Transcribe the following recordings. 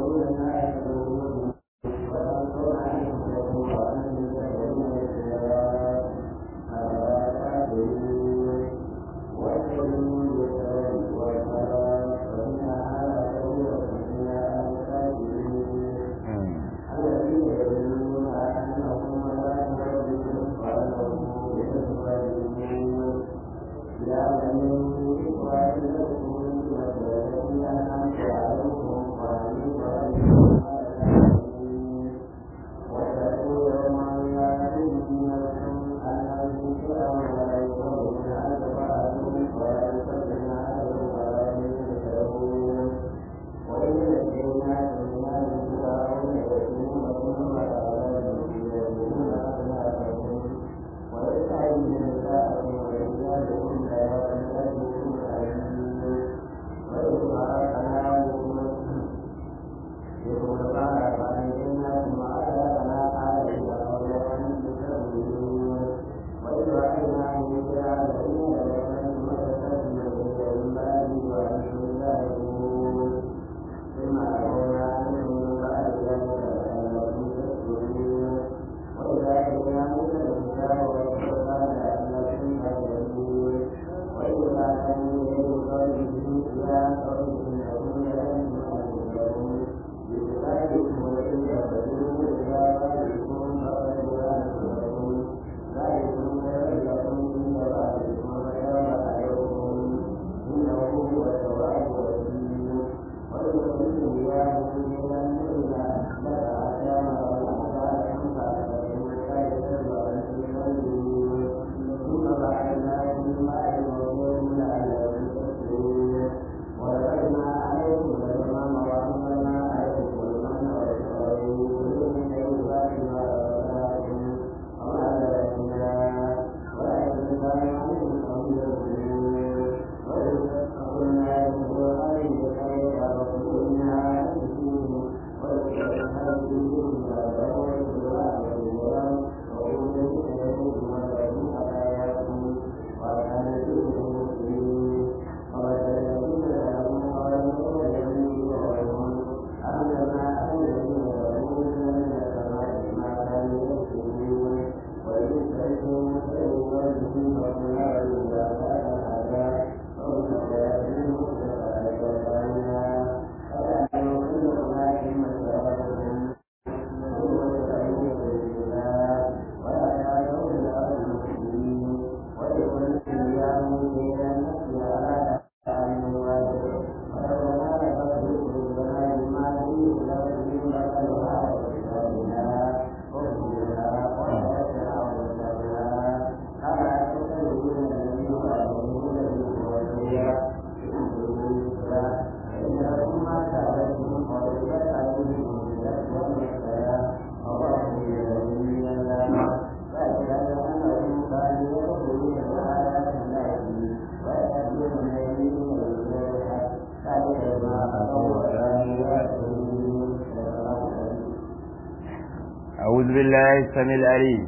أعوذ بالله السميع العليم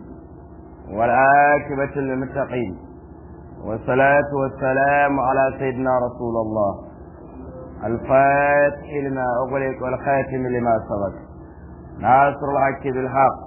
والعاقبة للمتقين والصلاة والسلام على سيدنا رسول الله الفاتح لما أغلق والخاتم لما سبق ناصر الحق بالحق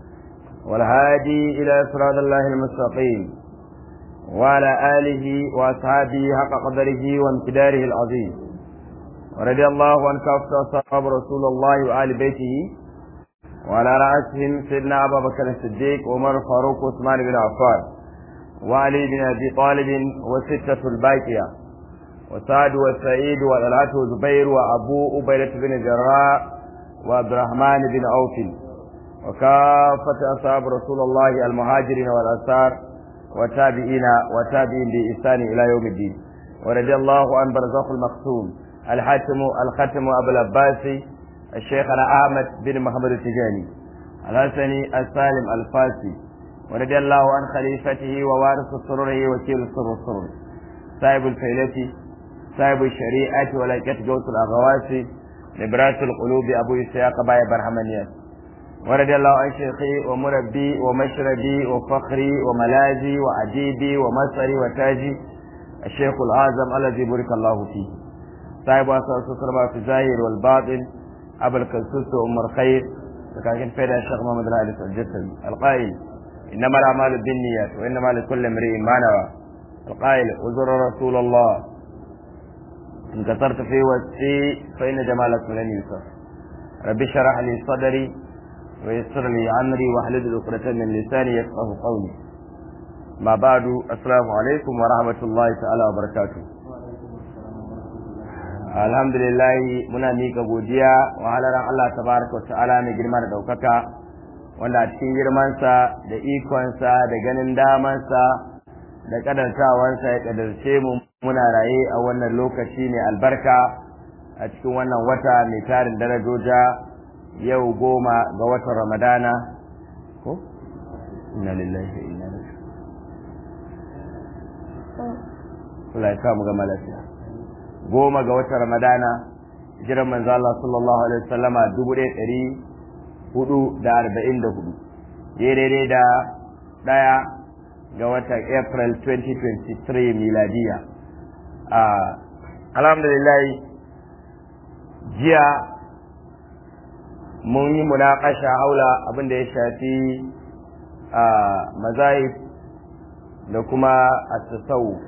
والهادي إلى صراط الله المستقيم وعلى آله وأصحابه حق قدره وامتداره العظيم ورضي الله عن كافة أصحاب رسول الله وآل بيته وعلى رأسهم سيدنا أبا بكر الصديق وعمر الفاروق وعثمان بن عفان وعلي بن أبي طالب وستة الباقية وسعد وسعيد وطلحة وزبير وأبو أبيلة بن جراء وعبد الرحمن بن عوف وكافة أصحاب رسول الله المهاجرين والأنصار والتابعين وتابعين بإحسان إلى يوم الدين ورضي الله عن برزخ المقسوم الحاتم الختم أبو العباسي الشيخنا أحمد بن محمد التجاني الحسني السالم الفاسي ورضي الله عن خليفته ووارث سرره وكيل السر السرور صاحب الفيلة صاحب الشريعة ولكة جوس الأغواسي نبراس القلوب أبو إسحاق باي برحمانيات ورضي الله عن شيخي ومربي ومشربي وفخري وملاذي وعجيبي ومصري وتاجي الشيخ الأعظم الذي بارك الله فيه صاحب أساس السربة في الظاهر والباطن أبو الكلسوس وأم الخير لكن فيها الشيخ محمد الهادي الجسمي القائل إنما الأعمال بالنيات وإنما لكل امرئ ما نوى القائل أزر رسول الله إن كثرت في وسعي فإن جمالك لن يوصف رب اشرح لي صدري ويسر لي أمري واحلل عقدة من لساني يفقه قولي ما بعد السلام عليكم ورحمة الله تعالى وبركاته alhamdulillah muna mika godiya wa halaran Allah tabaraka wa ta'ala mai girma da daukaka wanda a cikin girmansa da ikonsa da ganin damansa da kadartawansa ya kadarce mu muna raye a wannan lokaci mai albarka a cikin wannan wata mai tarin darajoja yau goma ga watan ramadana ko inna lillahi wa inna ilaihi Allah ya sa mu gama lafiya goma ga watan ramadana jiran manzo Allah sallallahu alaihi wasallama dubu ɗaya ɗari hudu da arba'in da hudu daidai da ɗaya ga watan april 2023 miladiya alhamdulillah jiya mun yi munakasha haula abin da ya shafi mazahib da kuma at-tasawuf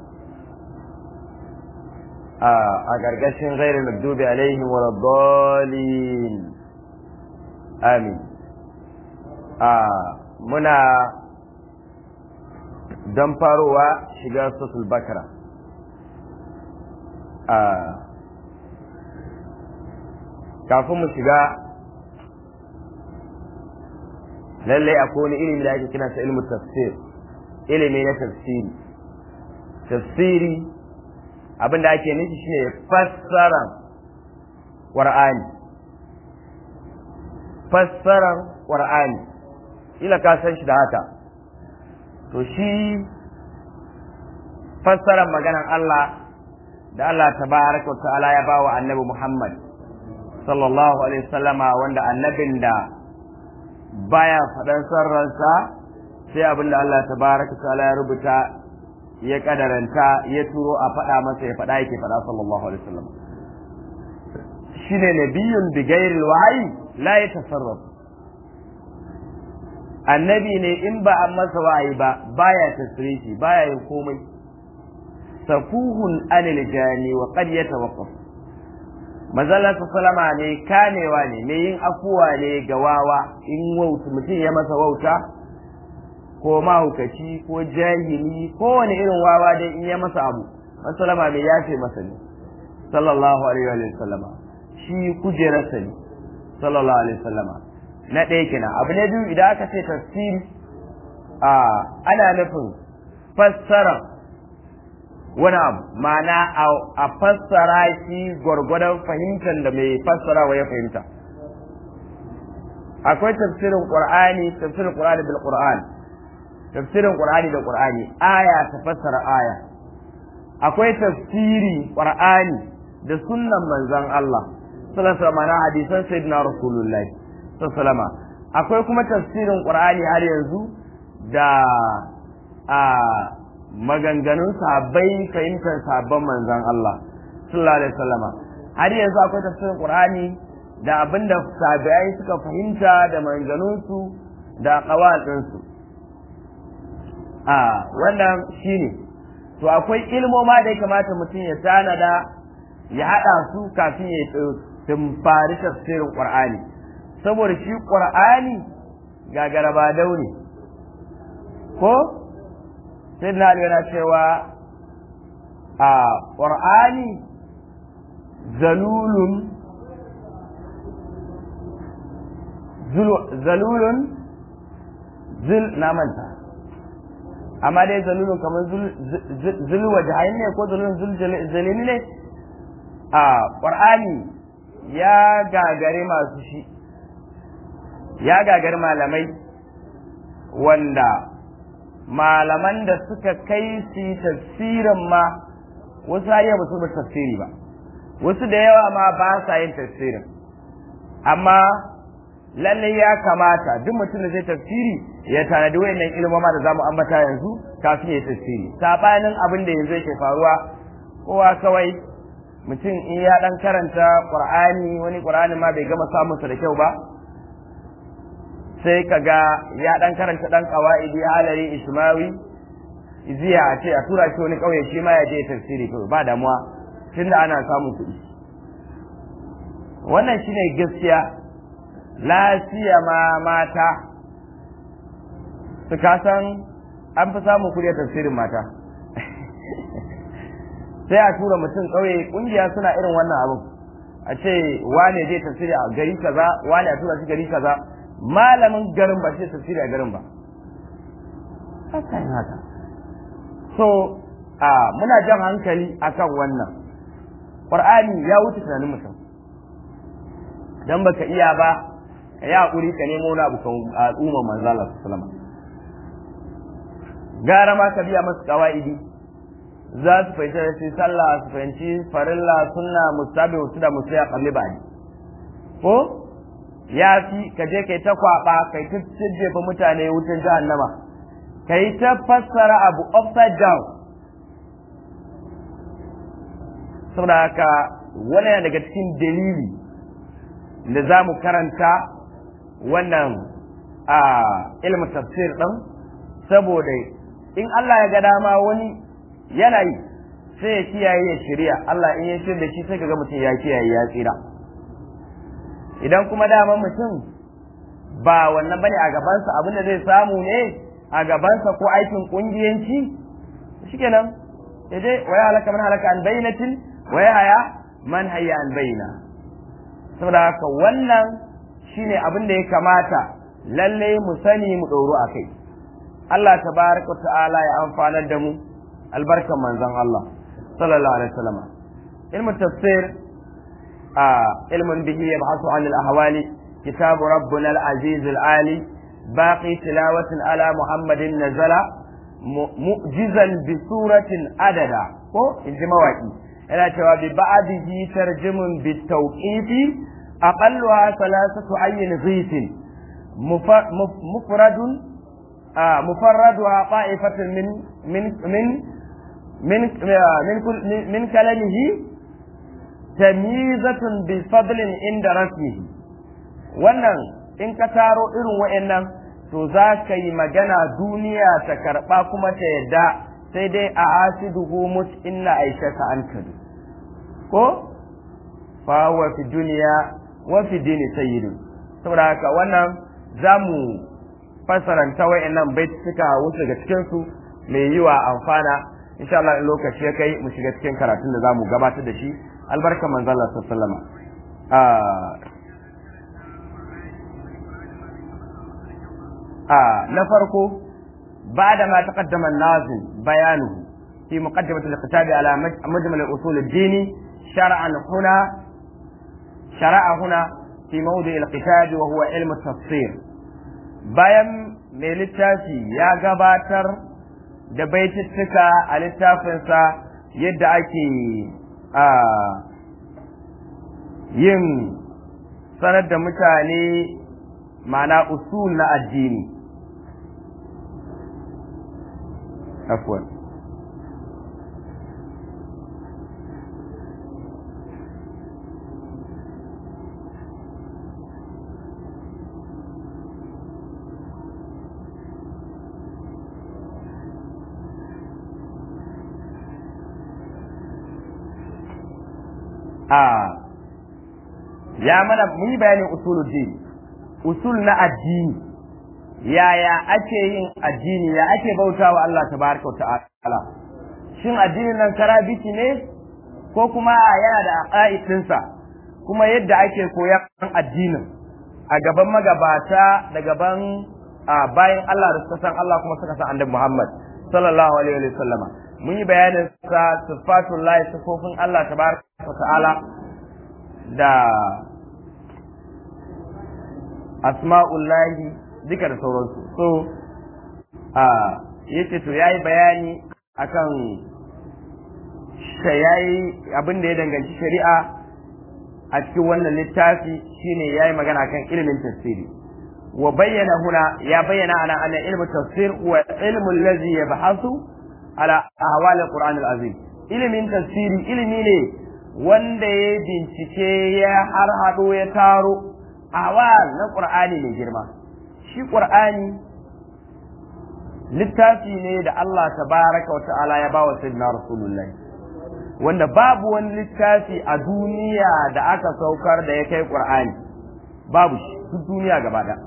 a gargashin gairin magdubi alaihim wa raddalin amin a muna don farowa shiga sosul bakara a kafin mu shiga lallai akwai wani ilimi da ake kina sa ilmu tafsir ilimi na tafsiri tafsiri abin da ake nufi shine fassaran qur'ani fassaran qur'ani ila ka san shi da haka to shi fassaran maganan Allah da Allah tabaraka wa ta'ala ya bawa annabi Muhammad sallallahu alaihi wasallama wanda annabin da baya faɗan sarransa sai abin da Allah tabaraka wa ta'ala ya rubuta ya kadaranta ya turo a faɗa masa ya faɗa yake faɗa sallallahu alaihi wasallam shine nabiyyun bi ghairil wahyi la yatasarraf annabi ne in ba an masa wahayi ba baya tasrifi baya yin komai safuhun anil jani wa qad yatawaqqaf mazalla sallama ne kamewa ne mai yin afuwa ne ga wawa in wauta mutum ya masa wauta ko mahaukaci ko jahili ko wani irin wawa dai in ya masa abu masalama mai yafe masa ne sallallahu alaihi wa sallama shi kujerarsa ne sallallahu alaihi wa sallama na ɗaya kenan abu na biyu idan aka ce tafsiri a ana nufin fassara wani abu ma'ana a fassara shi gwargwadon fahimtar da mai fassara wa ya fahimta akwai tafsirin qur'ani tafsirin qur'ani bil qur'ani tafsirin Qur'ani da Qur'ani aya ta fassara aya akwai tafsiri Qur'ani da sunnan manzon Allah sallallahu alaihi wasallam hadisan sayyidina Rasulullah sallallahu akwai kuma tafsirin Qur'ani har yanzu da a maganganun sahabbai fahimtar sabon manzon Allah sallallahu alaihi wasallam har yanzu akwai tafsirin Qur'ani da abinda tabi'ai suka fahimta da maganganunsu da qawatinsu a wannan shine to akwai ilmoma da ya kamata mutum ya tanada ya haɗa su kafin ya tumfari tafsirin ƙur'ani saboda shi ƙur'ani ga garaba daune ko sai na yana cewa a ƙur'ani zalulun zalulun zil na manta amma dai zalulun kamar zulwa jahain ne ko zalulun zalini ne a ƙwar'ani ya gagari masu shi ya gagari malamai wanda malaman da suka kai su tafsirin ma wasu har ba su ba tafsiri ba wasu da yawa ma ba sa yin tafsirin amma lallai ya kamata duk mutum da zai tafsiri ya tanadi wayannan ilmoma da zamu ambata yanzu kafin ya tafsiri sabanin abin da yanzu yake faruwa kowa kawai mutum in ya dan karanta qur'ani wani qur'ani ma bai gama samun sa da kyau ba sai kaga ya dan karanta dan qawaidi halari ismawi iziya a ce a tura shi wani kauye shi ma ya je tafsiri to ba damuwa tunda ana samun kuɗi wannan shine gaskiya lafiya ma mata su kasan an fi samun kuɗi a tafsirin mata sai a tura mutum ƙauye ƙungiya suna irin wannan abin a ce wane zai tafsiri a gari kaza wane a tura shi gari kaza malamin garin ba sai tafsiri a garin ba haka haka so a muna jan hankali akan wannan qur'ani ya wuce tunanin mutum dan baka iya ba ka yi hakuri ka nemo wani abu kan al'umma manzo Allah sallallahu alaihi gara ma ka biya masu kawaidi za su fahimci da su sallah su fahimci farilla sunna mustabi wasu da musu ya kalli ba ko ya fi ka je kai ta kwaba kai ta jefa mutane wutan jahannama kai ta fassara abu upside down saboda haka wani daga cikin dalili da za mu karanta wannan a ilmin tafsir ɗin saboda in Allah ya ga dama wani yana yi sai ya kiyaye ya shirya Allah in ya shirya da shi sai ga mutum ya kiyaye ya tsira idan kuma dama mutum ba wannan bane a gabansa abin da zai samu ne a gabansa ko aikin kungiyanci shikenan ya je wa ya halaka man halaka an bayyinatin wa ya haya man hayya an bayyana saboda haka wannan shine abin da ya kamata lalle mu sani mu ɗoro a kai Allah tabaraka ta'ala ya amfanar da mu albarkan manzon Allah sallallahu alaihi wasallam ilmu tafsir a ilmun bihi yabhasu an al-ahwali kitab rabbuna al-aziz al-ali baqi tilawatin ala muhammadin nazala mu'jizan bi suratin adada ko inji mawaki yana cewa bi ba'dihi tarjumun bi tawqifi aqalluha thalathatu ayyin ghitin mufradun مفردها طائفة من من من من من من كلامه تمييزة بفضل عند رسمه wannan in ka taro irin wa'annan to za ka yi magana duniya ta karɓa kuma ta yadda sai dai a asiduhu mut inna aishaka an kadu ko fa huwa fi duniya wa fi dini sayyidu saboda haka wannan za mu fassaranta wa'annan bai suka wuce ga cikin su mai yiwa amfana insha Allah in lokaci ya kai mu shiga cikin karatun da zamu gabatar da shi albarka manzon Allah sallallahu alaihi wasallam a na farko بعد ما تقدم الناظم بيانه في مقدمة الكتاب على مجمل الأصول الديني شرعا هنا شرع هنا في موضع الكتاب وهو علم التفسير bayan mai littafi ya gabatar da baitittuka a littafinsa yadda ake a yin sanar da mutane mana usul na addini afwan a ya mana mun yi bayanin usuluddin usul na addini yaya ake yin addini ya ake bautawa Allah tabaraka wa ta'ala shin addinin nan karabiti ne ko kuma yana da aqaidinsa kuma yadda ake koyan addinin a gaban magabata da gaban bayan Allah da suka san Allah kuma suka san annabi Muhammad sallallahu alaihi wa sallama mun yi bayanin sa sifatullahi sifofin Allah tabaraka wa ta'ala da asma'ullahi duka da sauransu so a yace to yayi bayani akan yayi abin da ya danganci shari'a a cikin wannan littafi shine yayi magana kan ilimin tafsiri wa bayyana huna ya bayyana ana anna ilmu tafsir wa ilmu allazi yabhasu ala ahwal alquran alazim ilimin tafsiri ilimi ne wanda ya bincike ya har hado ya taro awal na qur'ani mai girma shi qur'ani littafi ne da Allah tabaraka wa ta'ala ya ba wa sayyidina rasulullahi wanda babu wani littafi a duniya da aka saukar da ya kai qur'ani babu shi duk duniya gaba da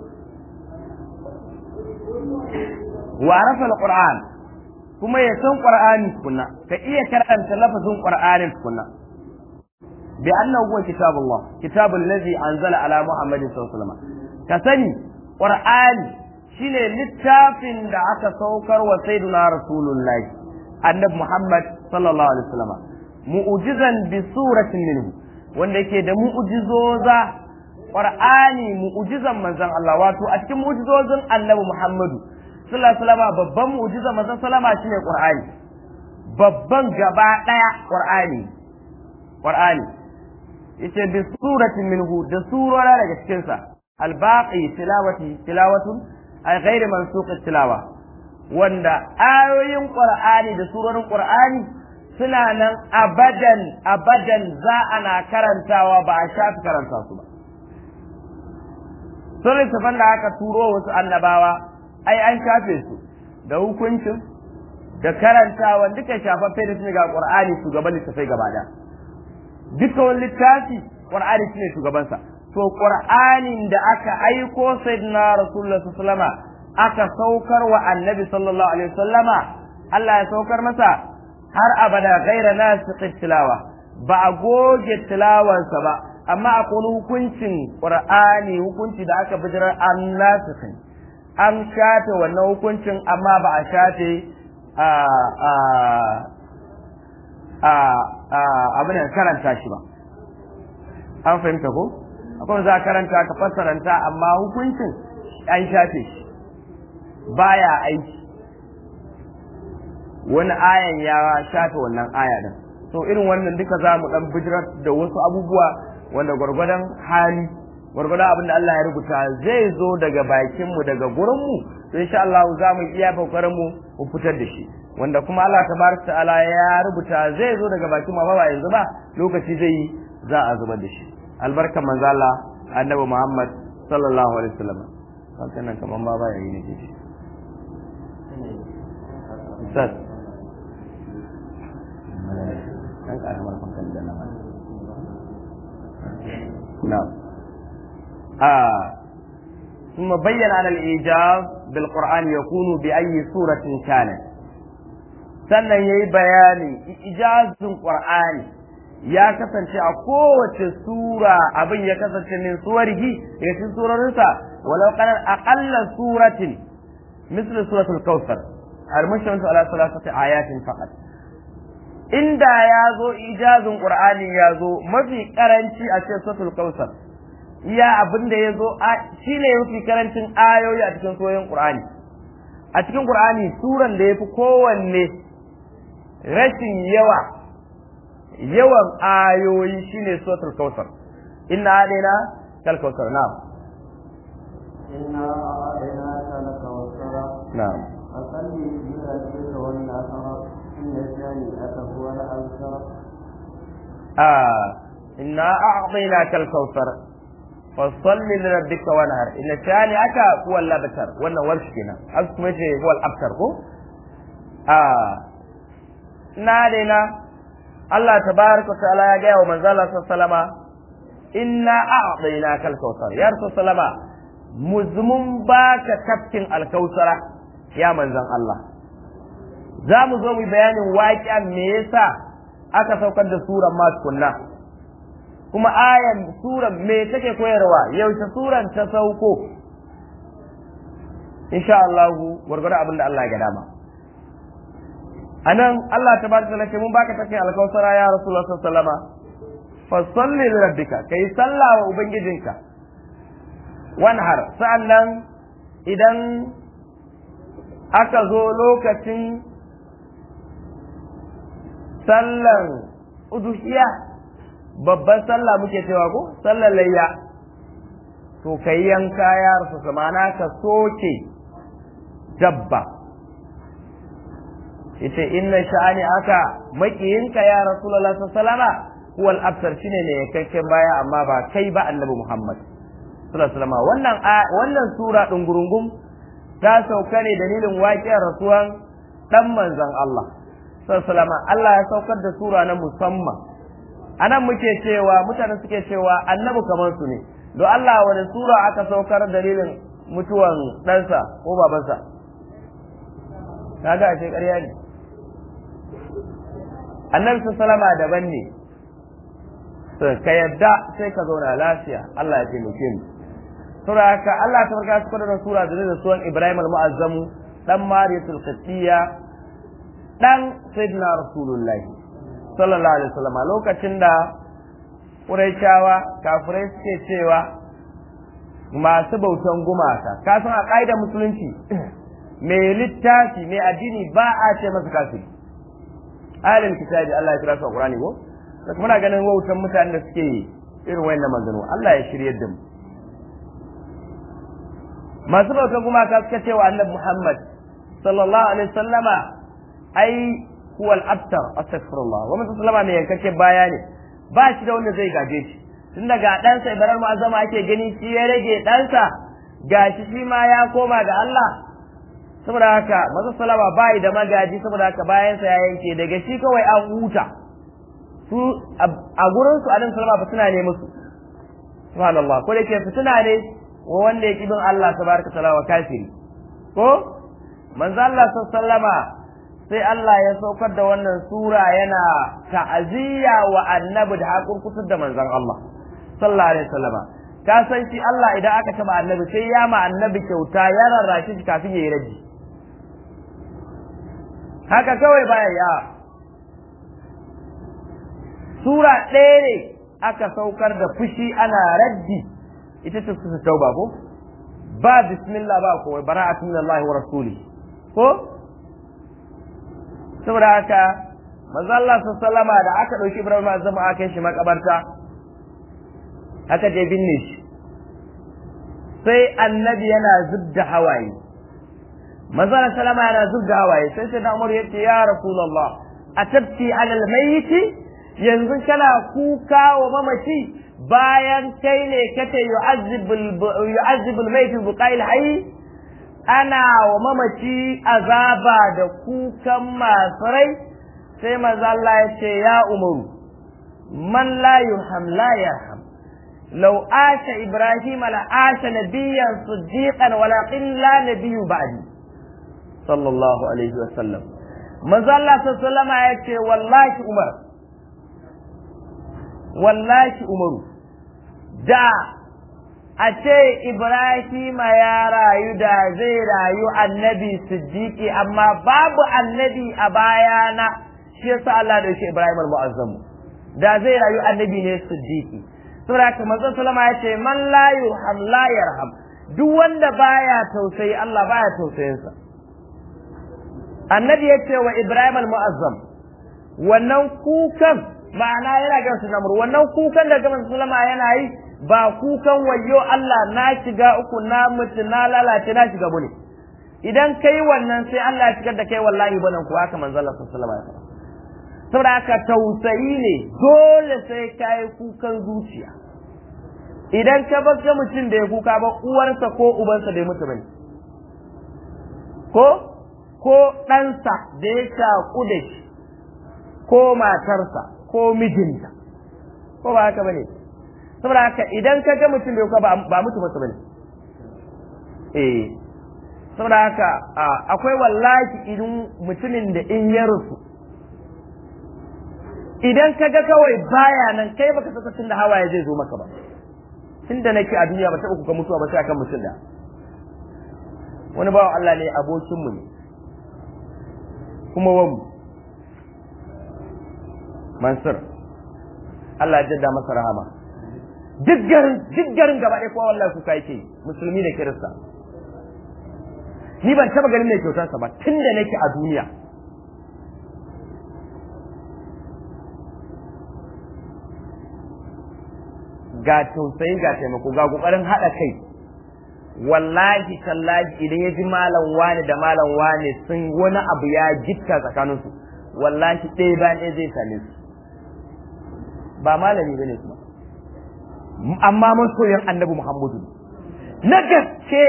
wa arafa alquran kuma ya san qur'ani tukunna ka iya karanta lafazin qur'anin tukunna bi annahu huwa kitabullah kitabul ladhi anzala ala muhammadin sallallahu alaihi wasallam ka sani qur'ani shine littafin da aka saukar wa sayyidina rasulullahi annabi muhammad sallallahu alaihi wasallam mu'jizan bi suratin minhu wanda yake da mu'jizoza qur'ani mu'jizan manzon Allah wato a cikin mu'jizozin annabi muhammadu sallallahu alaihi wasallam babban mu'jizan manzon sallama shine qur'ani babban gaba daya qur'ani qur'ani yace bi suratin minhu da surora daga cikin sa albaqi tilawati tilawatun ay ghairi mansuq tilawa wanda ayoyin qur'ani da surorin qur'ani suna nan abadan abadan za ana karantawa ba a shafi karanta su ba sun tafan da aka turo wasu annabawa ai an shafe su da hukuncin da karantawa duka shafaffe da su ga qur'ani shugaban littafai gaba da duka wani littafi qur'ani shine shugabansa to qur'anin da aka aiko sayyidina rasulullah sallallahu aka saukar wa annabi sallallahu alaihi wasallama Allah ya saukar masa har abada gaira nasikh tilawa ba a goge tilawansa ba amma akwai hukuncin qur'ani hukunci da aka bijirar an nasikh an shafe wannan hukuncin amma ba a shafe a a a abin da karanta shi ba an fahimta ko akwai za a karanta ka fassaranta amma hukuncin an shafe shi baya aiki wani ayan ya shafe wannan aya din so irin wannan duka za mu dan bijirar da wasu abubuwa wanda gwargwadon hali gwargwadon abin da Allah ya rubuta zai zo daga bakin mu daga gurin mu to insha Allah za mu iya kokarin mu mu fitar da shi wanda kuma Allah tabaraka ta'ala ya rubuta zai zo daga bakin mu ba yanzu ba lokaci zai yi za a zubar da shi albarkan manzo Allah annabi Muhammad sallallahu alaihi wasallam kan nan kaman ba ba yayi ne ke Ustaz kan karamar fankan da na mana na'am آه ثم بين أن الإيجاز بالقرآن يكون بأي سورة كانت sannan ya yi bayani ijazin ƙur'ani ya kasance a kowace sura abin ya kasance min suwarihi ya cikin surorinsa walau kanar aƙalla suratin misli suratul kawthar al-mushamsu ala salasati ayatin faqat inda ya zo ijazin ƙur'ani ya zo mafi karanci a cikin suratul kawthar iya abin da ya zo shi ne mafi karancin ayoyi a cikin soyin ƙur'ani a cikin ƙur'ani suran da ya fi kowanne rashin yawa yawan ayoyi shine suratul kautsar inna alaina kal kautsar na'am inna alaina kal kautsar na'am asalli bi rabbika wan nasara inna shani aka huwa al ansar ah inna a'taina kal kautsar fasalli li rabbika wanhar inna shani aka huwa al abtar wannan warshi kenan an kuma ce huwa al abtar ko ah na daina Allah tabaraka ta'ala ya gaya wa manzo Allah sallama inna a'dayna kal kautsar ya rasul sallama muzmun baka tafkin alkausara ya manzon Allah za mu zo mu bayanin waƙiyan me yasa aka saukar da suran ma tukunna kuma ayan suran me take koyarwa yaushe suran ta sauko insha Allah gwargwado abin da Allah ya ga dama anan Allah ta bada talake mun baka take alkausara ya rasulullah sallallahu alaihi wasallam fa salli li rabbika kai salla wa ubangijinka wanhar sa'annan idan aka zo lokacin sallan uduhiya babban sallah muke cewa ko sallar layya to kai yanka ya rasu mana ka soke dabba yace inna sha'ani aka makiyinka ya rasulullah sallallahu huwal abtar shine ne yankakken baya amma ba kai ba annabi Muhammad sallallahu alaihi wasallam wannan wannan sura din gurungum ta sauka ne dalilin waƙiyar rasuwan dan manzon Allah sallallahu alaihi wasallam Allah ya saukar da sura na musamman anan muke cewa mutane suke cewa annabi kamar su ne don Allah wani sura aka saukar dalilin mutuwan ɗansa ko babansa kaga ashe ƙarya ne annabi sallama daban ne ka yadda sai ka zauna lafiya Allah ya taimake mu sura haka Allah ta farka su da sura da da suwan Ibrahim al-Mu'azzamu dan Mariyatul Qibtiyya dan Sayyidina Rasulullahi sallallahu alaihi wasallam lokacin da Qurayshawa kafirai suke cewa masu bautan gumaka ka san a ƙa'idar musulunci mai littafi mai addini ba a ce masa kafiri ahlul kitabi Allah ya kira su a Qur'ani ko muna ganin wautan mutanen da suke irin wayannan maganganu Allah ya shiryar da mu masu bautan gumaka suka ce wa annabi Muhammad sallallahu alaihi wasallama ai huwa al-abtar astaghfirullah wa mutum sallama mai yankake baya ne ba shi da wanda zai gaje shi tun daga ɗansa ibarar mu'azzama ake gani shi ya rage ɗansa gashi shi ma ya koma ga Allah saboda haka masu salama bai da magaji saboda haka bayansa ya yanke daga shi kawai an huta su a gurin su alin salama ba suna ne musu subhanallah ko da ke fitina ne wa wanda ya kibin Allah tabaraka taala wa kafiri ko manzo Allah sallama sai Allah ya saukar da wannan sura yana ta'aziyya wa annabi da hakun kusur da manzon Allah sallallahu alaihi wasallama ka san shi Allah idan aka taba annabi sai ya ma annabi kyauta ya rarrashi shi kafin ya yi raji haka kawai baya ya sura ɗaya ne aka saukar da fushi ana raddi ita ce su tauba ko ba bismillah ba ko bara'atu min Allah wa rasuli ko saboda haka manzo Allah sallama da aka dauki Ibrahim azama aka shi makabarta aka je binne shi sai annabi yana zubda hawaye manzo Allah sallama yana zubda hawaye sai sai da Umar yace ya rasulullah atabti ala almayyit yanzu kana kuka wa mamaci bayan kai ne kace yu'azzibul yu'azzibul mayyit biqail hayy ana wa mamaci azaba da kukan masu rai sai manzo Allah ya ce ya umaru man la yurham la yarham law asha ibrahim la asha nabiyyan siddiqan walakin la nabiyyu ba'di sallallahu alaihi wa sallam manzo Allah sallallahu ya ce wallahi umar wallahi umaru da a ce Ibrahima ya rayu da zai rayu annabi siddiqi amma babu annabi a bayana shi yasa Allah da shi Ibrahim al-Mu'azzamu da zai rayu annabi ne siddiqi saboda haka manzon sallama ya ce man la yurham la yarham duk wanda baya tausayi Allah baya tausayin sa annabi ya ce wa Ibrahim al-Mu'azzam wannan kukan ma'ana yana ga su namur wannan kukan da gaban sallama yana yi ba kukan wayo Allah na shiga uku na mutu na lalace na shiga bane idan kai wannan sai Allah ya shigar da kai wallahi banan ku haka manzo Allah sallallahu alaihi wasallam saboda haka tausayi ne dole sai kai kukan zuciya idan ka bar ga mutum da ya kuka ba uwarsa ko ubansa bai mutu bane ko ko ɗansa da ya shaƙu da shi ko matarsa ko mijinta ko ba haka bane saboda haka idan ka ga mutum bai kuka ba mutu masa bane eh saboda haka akwai wallahi idan mutumin da in ya rusu idan ka ga kawai baya nan kai baka saka tun da hawaye zai zo maka ba tunda nake a duniya ba taɓa kuka mutuwa ba sai akan mutum da wani bawan Allah ne abokinmu ne kuma wanmu Mansur Allah ya jadda masa rahama duk garin duk garin gaba ɗaya kowa wallahi kuka yake musulmi da kirista ni ban taba ganin mai kyautarsa ba tun da nake a duniya ga tausayi ga taimako ga kokarin haɗa kai wallahi tallahi idan ya ji malam wani da malam wani sun wani abu ya gitta tsakaninsu wallahi ɗaya bayan ɗaya zai same su ba malami bane kuma amma masoyin annabi Muhammadu na gaske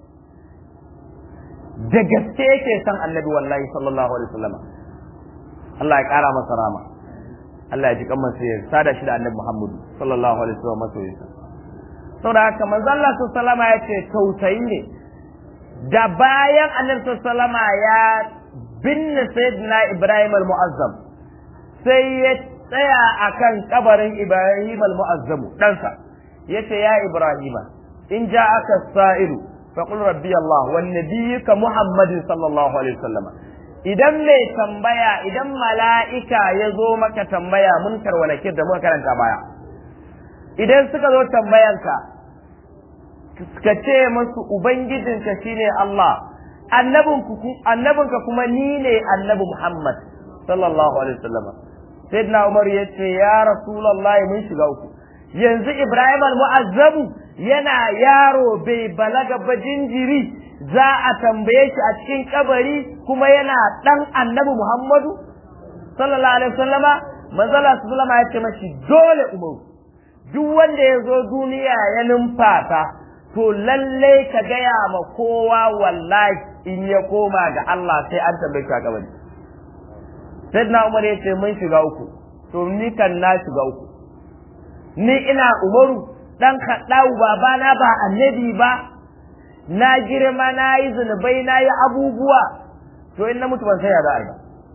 da gaske yake san annabi wallahi sallallahu alaihi wasallam Allah ya kara masa rama Allah ya ji kan masa ya sada shi da annabi Muhammadu sallallahu alaihi wasallam masoyinsa saboda haka manzo Allah sallallahu alaihi wasallam ya ce tausayi ne da bayan annabi sallallahu alaihi wasallam ya binne sayyidina Ibrahim al-Mu'azzam sai ya tsaya akan kabarin Ibrahim al-Mu'azzam ɗansa yace ya Ibrahima in ja'aka sa'ilu faqul rabbi Allah wan nabiyyuka Muhammadin sallallahu alaihi wasallam idan mai tambaya idan mala'ika ya zo maka tambaya munkar wa nakir da muka karanta baya idan suka zo tambayanka ka ce musu ubangijinka shine Allah annabinka kuma ni ne annabi Muhammad sallallahu alaihi wasallam sayyidina Umar yace ya rasulullahi mun shiga uku yanzu Ibrahim al-Mu'azzabu yana yaro bai balaga ba jinjiri za a tambaye shi a cikin kabari kuma yana dan annabi Muhammadu sallallahu alaihi wasallama manzala sallama ya ce mashi dole Umar duk wanda ya zo duniya ya numfasa to lalle ka gaya ma kowa wallahi in ya koma ga Allah sai an tambaye shi a kabari sayyidina Umar ya ce mun shiga uku to ni kan na shiga uku ni ina Umaru dan kaɗau babana ba annabi ba na girma na yi zunubai na yi abubuwa to in na mutu ban saya za a yi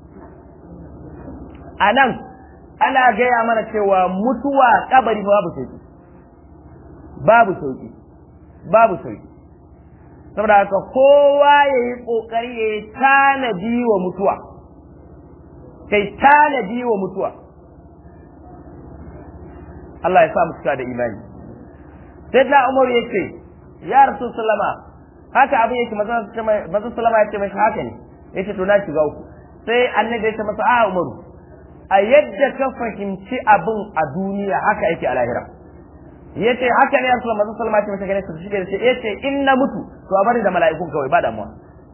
a nan ana gaya mana cewa mutuwa kabari babu sauki babu sauki babu sauki saboda haka kowa ya yi ƙoƙari ya yi tanadi wa mutuwa kai tanadi wa mutuwa Allah ya sa mu cika da imani sai da Umar ya ce ya rasu sallama haka abin yake mazan sallama ya ce mai haka ne ya ce to na shiga uku sai annabi ya ce masa a Umaru a yadda ka fahimci abin a duniya haka yake a lahira ya ce haka ne ya rasu mazan sallama ya ce masa gane su shi ya ce in na mutu to a bari da mala'ikun kawai ba damuwa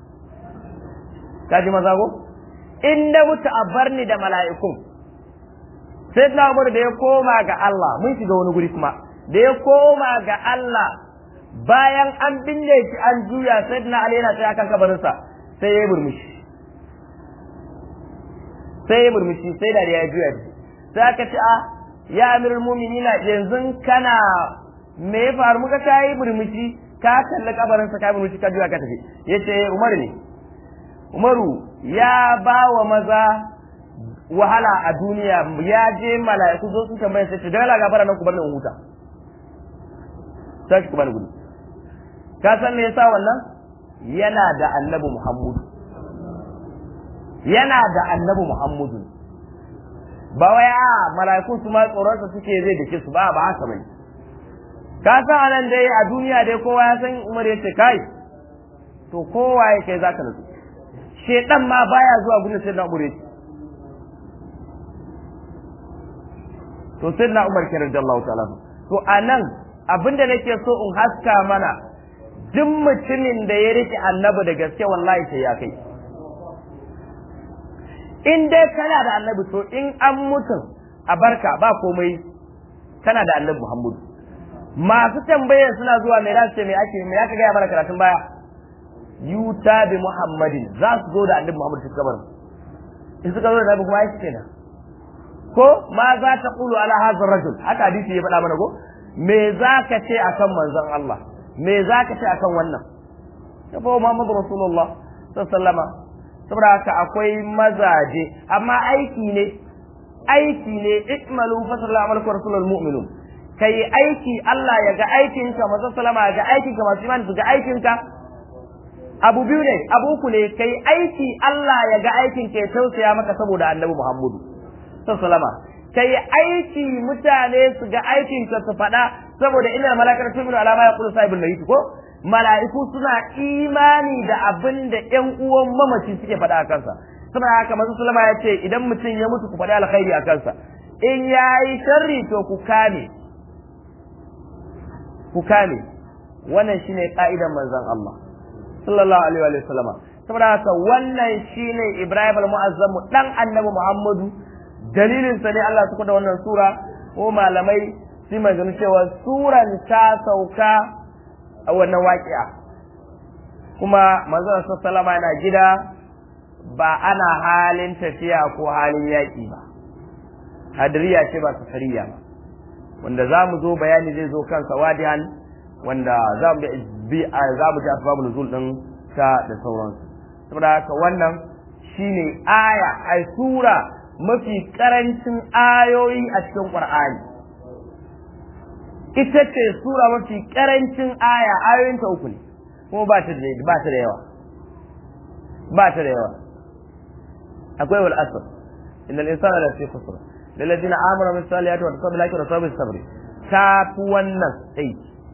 ka ji maza ko in na mutu a bar ni da mala'ikun sai na Umar da ya koma ga Allah mun shiga wani guri kuma da ya koma ga Allah bayan an binne shi an juya sai na Ali yana tsaye akan kabarinsa sai ya yi murmushi sai ya murmushi sai da ya juya shi sai aka ce a ya amirul mu'minina yanzu kana me ya faru muka ka yi murmushi ka kalli kabarinsa ka yi murmushi ka juya ka tafi yace Umar ne Umaru ya ba wa maza wahala a duniya ya je mala'iku zo sun tambaye sai da Allah gafara nan ku bar ni in huta sai ku bani gudu ka san me yasa wannan yana da annabi Muhammadu yana da annabi Muhammadu ba wai a mala'iku su ma tsoron sa suke zai dake su ba ba haka bane ka san anan dai a duniya dai kowa ya san Umar ya ce kai to kowa ya kai zaka nutsu shedan ma baya zuwa gudun sai na Umar ya to sai na Umar ke radiyallahu ta'ala to anan abinda nake so in haska mana duk mutumin da ya rike annabi da gaske wallahi sai ya kai in dai kana da annabi to in an mutum a barka ba komai kana da annabi Muhammadu masu tambayar suna zuwa mai rasu ce mai ake mai aka gaya mana karatun baya yuta bi muhammadin za su zo da annabi Muhammadu su kabar in suka zo da annabi kuma aiki kenan ko ma za ta kulu ala hazar rajul haka hadisi ya faɗa mana ko me za ka ce akan manzon Allah me za ka ce akan wannan ya fa Muhammadu Rasulullah sallama saboda haka akwai mazaje amma aiki ne aiki ne ikmalu fasalla amalku rasulul mu'minun kai aiki Allah ya ga aikinka manzon sallama ya ga aikinka masu imani su ga aikinka abu biyu ne abu uku ne kai aiki Allah ya ga aikinka ya tausaya maka saboda annabi Muhammadu sallama kai aiki mutane su ga aikinka su faɗa saboda inna malakar tuminu alama ya kulu sahibul mayit ko mala'iku suna imani da abin da ƴan uwan mamaci suke faɗa a kansa saboda haka manzo sallama ya ce idan mutum ya mutu ku faɗi alkhairi a kansa in yayi sharri to ku kame ku kame wannan shine ka'idan manzon Allah sallallahu alaihi wa sallama saboda haka wannan shine Ibrahim al-Mu'azzam dan annabi Muhammadu dalilin sa ne Allah suka da wannan sura ko malamai su magana cewa suran ta sauka a wannan waƙi'a kuma manzon sallama yana gida ba ana halin tafiya ko halin yaƙi ba hadiriya ce ba safariya ba wanda za mu zo bayani zai zo kansa wadihan wanda za mu bi za mu ji asbabul nuzul din ta da sauransu saboda haka wannan shine aya ai sura mafi karancin ayoyi a cikin qur'ani ita ce sura mafi karancin aya ayoyin ta uku ne kuma ba ta da ba ta da yawa ba ta da yawa akwai wal asr innal insana la fi khusr lil ladina amanu bis salihati wa tasabbala laki wa sabis sabri ta fi wannan sai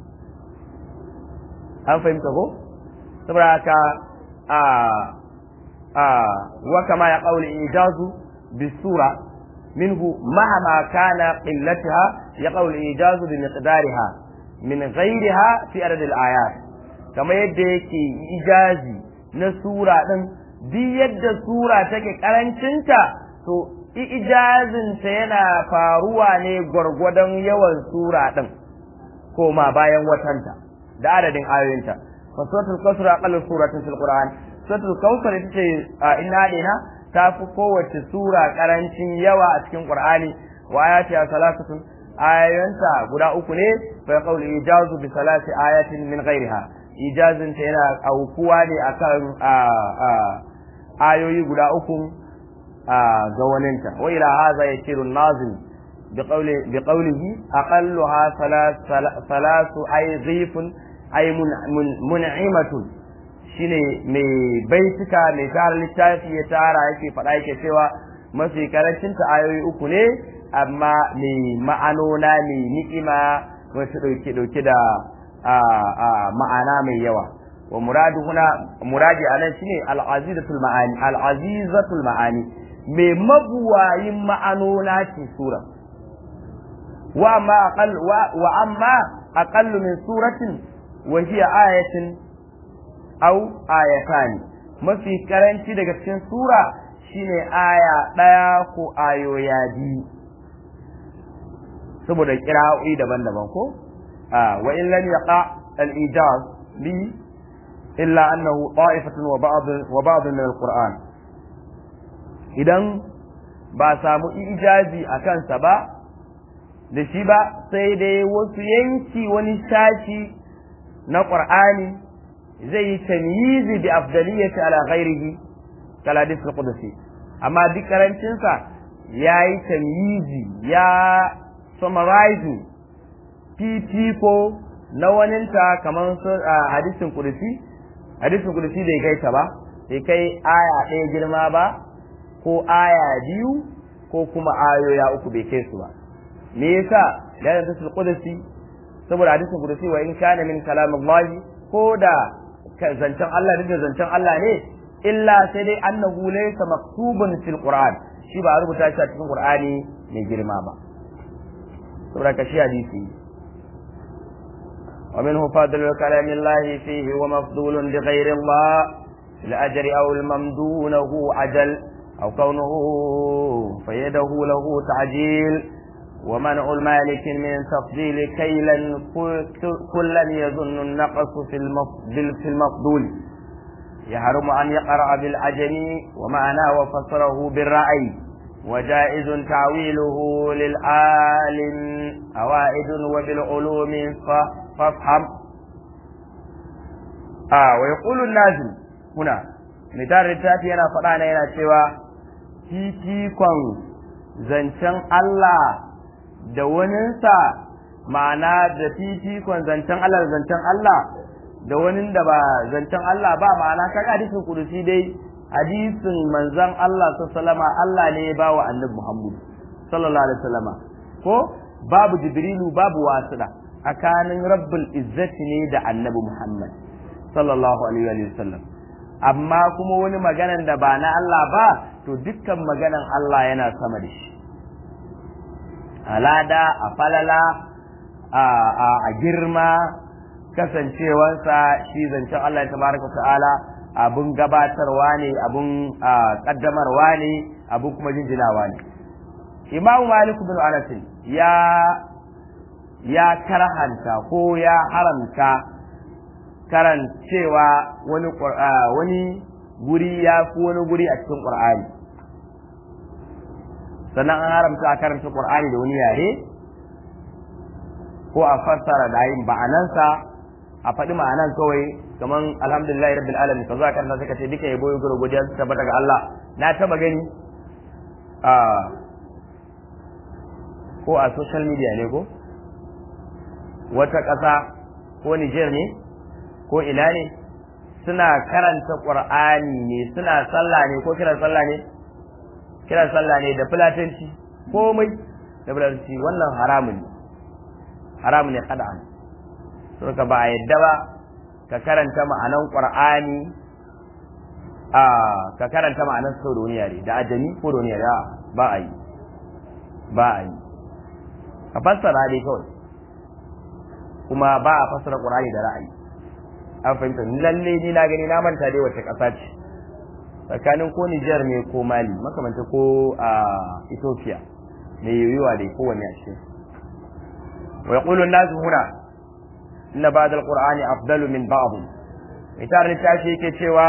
an fahimta ko saboda haka a a wa kama ya qawli ijazu bisura minhu mahama kana qillataha ya qawli ijazu bi miqdariha min ghayriha fi adad al ayat kama yadda yake ijazi na sura din duk yadda sura take karancinta to ijazinta yana faruwa ne gwargwadon yawan sura din ko ma bayan watanta da adadin ayoyinta fa suratul kawthar aqallu suratin fil qur'an suratul kawthar ita ce inna dina ta fi kowace sura karancin yawa a cikin qur'ani wa ayati salasatun ayoyinta guda uku ne fa qawli ijazu bi salasi ayatin min ghairiha ijazin ta yana aukuwa ne akan ayoyi guda uku ga waninta wa ila hadha yasiru nazim بقوله بقوله أقلها ثلاث ثلاث أي ضيف أي من من منعمة shine mai baituka mai tara littafi ya tara yake faɗa yake cewa mafi karancin ta ayoyi uku ne amma mai ma'anona mai ni'ima wasu ɗauke ɗauke da ma'ana mai yawa wa muradu huna muradi anan shine al-azizatul ma'ani al-azizatul ma'ani mai mabuwayin ma'anona ce sura وأما أقل وأما أقل من سورة وهي آية أو آيتان ما في كرنتي daga cikin sura shine aya ɗaya ko ayoya biyu saboda kira'o'i daban-daban ko wa in lam yaqa al-ijaz li illa annahu ta'ifatun wa ba'd wa ba'd min al-Qur'an idan ba samu ijazi a kansa ba da shi ba sai dai wasu yanki wani shashi na ƙur'ani zai yi tamyizi bi afdaliyati ala ghairihi kala dis qudsi amma duk karancin sa yayi tamyizi ya summarize fifiko na waninta kamar hadisin qudsi hadisin qudsi bai kai ta ba bai kai aya ɗaya girma ba ko aya biyu ko kuma ayoya uku bai kai su ba me yasa da hadisul qudsi saboda hadisul qudsi wa in kana min kalamillahi ko da zancen Allah da zancen Allah ne illa sai dai annahu laysa maktubun fil qur'an shi ba rubuta shi a cikin qur'ani mai girma ba saboda ka shi hadisi ومنه فضل كلام الله فيه ومفضول بغير الله الأجر أو الممدونه عجل أو كونه فيده له تعجيل ومنع المالك من تفضيل كيلا كلا يظن النقص في المفضول يحرم أن يقرأ بالعجم ومعناه وفسره بالرأي وجائز تعويله للعالم أوائد وبالعلوم فافهم آه ويقول النازل هنا مثال التاتي أنا فرانا هنا سوى تيتيكم zancen Allah da waninsa ma'ana da fifikon zancen Allah da zancen Allah da wani da ba zancen Allah ba ma'ana kaga hadisin kudusi dai hadisin manzon Allah sallama Allah ne ya bawa annabi Muhammad sallallahu alaihi wasallama ko babu jibrilu babu wasila tsakanin rabbul izzati ne da annabi Muhammad sallallahu alaihi wasallam amma kuma wani maganan da ba na Allah ba to dukkan maganan Allah yana sama da shi alada a falala a girma kasancewarsa shi zancen Allah tabaraka ta'ala abun gabatarwa ne abun kaddamarwa ne abun kuma jinjinawa ne imamu malik bin anas ya ya karhanta ko ya haramta karancewa wani wani guri ya fi wani guri a cikin Qur'ani sannan an haramta a karanta Qur'ani da wani yare ko a fassara da yin ba'anansa a faɗi ma'anan kawai kaman alhamdulillahi rabbil alamin ka zo a karanta suka ce duka yabo gura godiya su tabbata ga Allah na taba gani a ko a social media ne ko wata ƙasa ko Niger ne ko ina ne suna karanta Qur'ani ne suna sallah ne ko kiran sallah ne kiran sallah ne da fulatanci komai da fulatanci wannan haramun ne haramun ne kada'an suka ba a yadda ba ka karanta ma'anan qur'ani a ka karanta ma'anan sau da wani yare da ajami ko da wani yare ba a yi ba a yi ka fassara dai kawai kuma ba a fassara qur'ani da ra'ayi an fahimta lalle ni na gani na manta dai wace ƙasa ce tsakanin ko Nijar ne ko Mali makamanta ko a Ethiopia mai yiwuwa dai kowanne a cikin wa yaqulu an-nasu huna inna ba'd al-qur'ani afdalu min ba'd mitar littafi yake cewa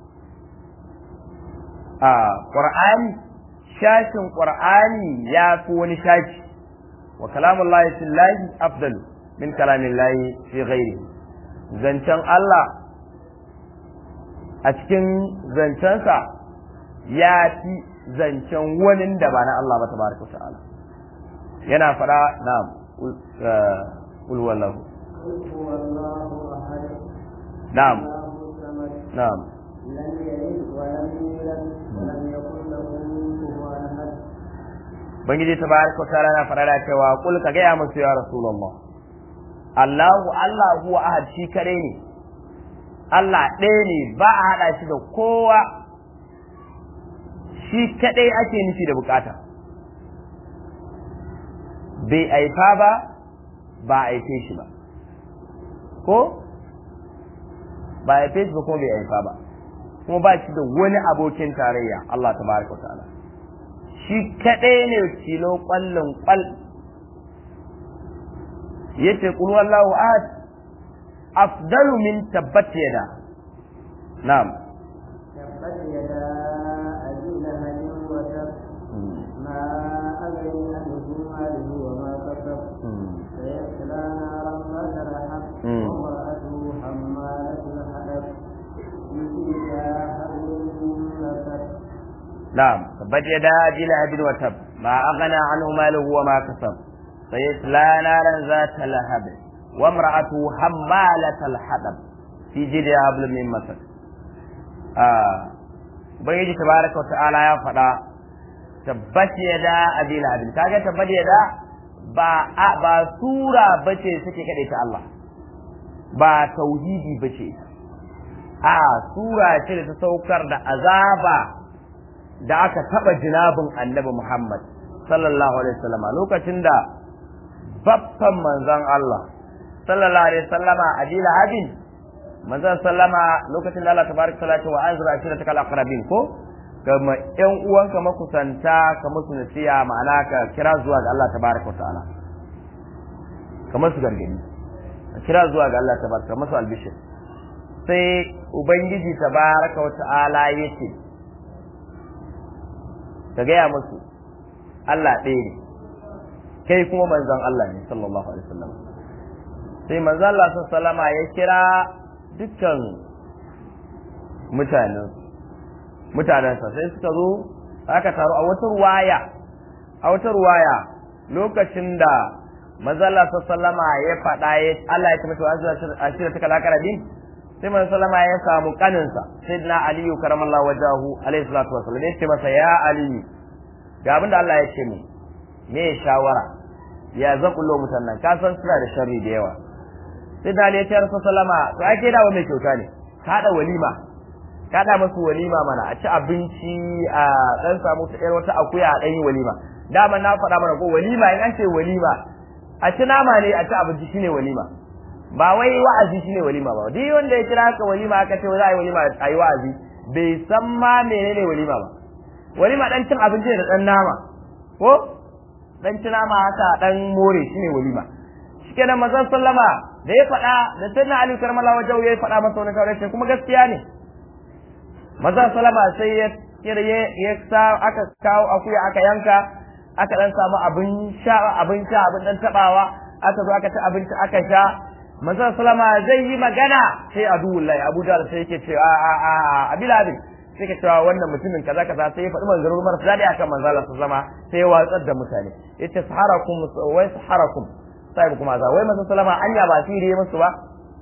a qur'ani shashin qur'ani ya fi wani shashi wa kalamullahi fillahi afdalu min kalamillahi fi ghairihi zancen Allah a cikin zancensa ya fi zancen wani da ba na Allah ba tabaraka ta'ala yana fara na ulwallahu قل هو الله أحد na'am الله الصمد na'am لم يلد ولم يولد ولم يكن له كفوا أحد bangiji tabaraka ta'ala na fara da cewa kul ka ga ya musu ya rasulullah Allahu Allah huwa ahad shi kare ne Allah ɗaya ne ba a haɗa shi da kowa shi kaɗai ake nufi da bukata bai aifa ba ba a aife shi ba ko ba a aife shi ba kuma bai aifa ba kuma ba shi da wani abokin tarayya Allah tabaraka wa ta'ala shi kaɗai ne tilo ƙwallon ƙwal yace qul wallahu ahad afdalu min tabbat yada na'am تبت يدا أبي لهب وتب ما أغني عنه ماله وما كسب سيصلى نارا ذات لهب مم. وامرأته حمالة الحطب في جيدها حبل من مسد نعم tabbat yada abi lahabin wa tab ma aghna anhu maluhu wa ma kasab sayasla naran zata lahab wa imra'atuhu hammalat al-hadab fi jidha hablum min masad ah ubangiji tabaraka wa ta'ala ya faɗa tabbat yada abi lahabin kaga tabbat yada ba a- ba sura bace suke kade ta Allah ba tauhidi bace a sura ce da ta saukar da azaba da aka taba jinabin annabi Muhammad sallallahu alaihi wasallama lokacin da babban manzon Allah sallallahu alaihi wasallama adila habin manzon sallama lokacin da Allah tabaraka salatu wa anzura ashiratakal aqrabin ko kama ƴan uwanka makusanta ka musu nasiya ma'ana ka kira zuwa ga Allah tabaraka ta'ala kamar su gargadi ka kira zuwa ga Allah tabaraka masu albishir sai ubangiji tabaraka wa ta'ala yace ka gaya musu Allah ɗaya ne kai kuma manzon Allah ne sallallahu alaihi wasallam sai manzon Allah sallallahu alaihi ya kira dukkan mutanen mutanensa sai suka zo aka taru a wata ruwaya a wata ruwaya lokacin da manzon Allah sallallahu ya faɗa ya Allah ya tabbata wa ashira ta kalakara din sai manzon sallama ya samu kaninsa sayyidina aliyu karamallahu wajahu alaihi salatu wasallam ya ce masa ya aliyu ga abinda Allah ya ce mu me shawara ya zakullo mutan nan ka san suna da sharri da yawa sai da ya ce rasul sallama to ake da mai kyauta ne ka da walima ka da masu walima mana a ci abinci a dan samu ta yar wata akuya a dan yi walima dama na faɗa mana ko walima in an ce walima a ci nama ne a ci abinci shine walima ba wai wa'azi shine walima ba duk wanda ya kira ka walima aka ce za a yi walima a yi wa'azi bai san ma menene walima ba walima dan cin abinci da dan nama ko dan tuna ma haka dan more shine walima shikenan manzon sallama da ya faɗa da sayyidina Ali karmallahu wajhu ya faɗa masa wani kawai kuma gaskiya ne manzon sallama sai ya kirye ya sa aka kawo akuya aka yanka aka dan samu abin sha abin sha abin dan tabawa aka zo aka ci abinci aka sha manzon sallama zai yi magana sai adullahi abu da sai yake cewa a a a abiladin sai ka cewa wannan mutumin kaza kaza sai ya faɗi manzarur marasa daɗi akan manzon Allah sallama sai ya watsar da mutane yace saharakum wai saharakum sai kuma za wai manzon sallama anya ba sirri musu ba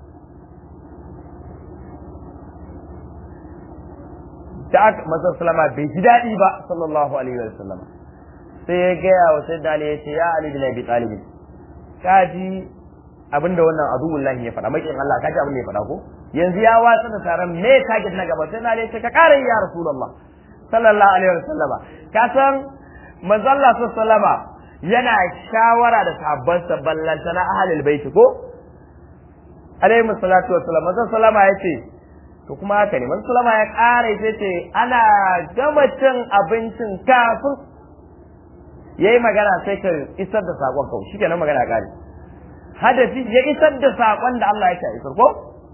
da aka manzon sallama bai ji daɗi ba sallallahu alaihi wa sallama sai ya gaya wa sayyidina Ali ya ce ya Ali bin Abi Talib kaji abinda wannan aduwullahi ya faɗa makin Allah kaji abin da ya faɗa ko yanzu ya watsa da taron me target na gaba sai na ne ce ka ƙara ya rasulullah sallallahu alaihi wa sallama ka san manzo Allah sallama yana shawara da sahabban sa ballanta na ahlul bait ko alaihi salatu wa sallam manzo sallama yace to kuma haka ne manzo sallama ya ƙara sai ce ana gama cin abincin kafin yayi magana sai ka isar da sakon kawai shikenan magana ƙare hadafi ya isar da sakon da Allah ya ce isar ko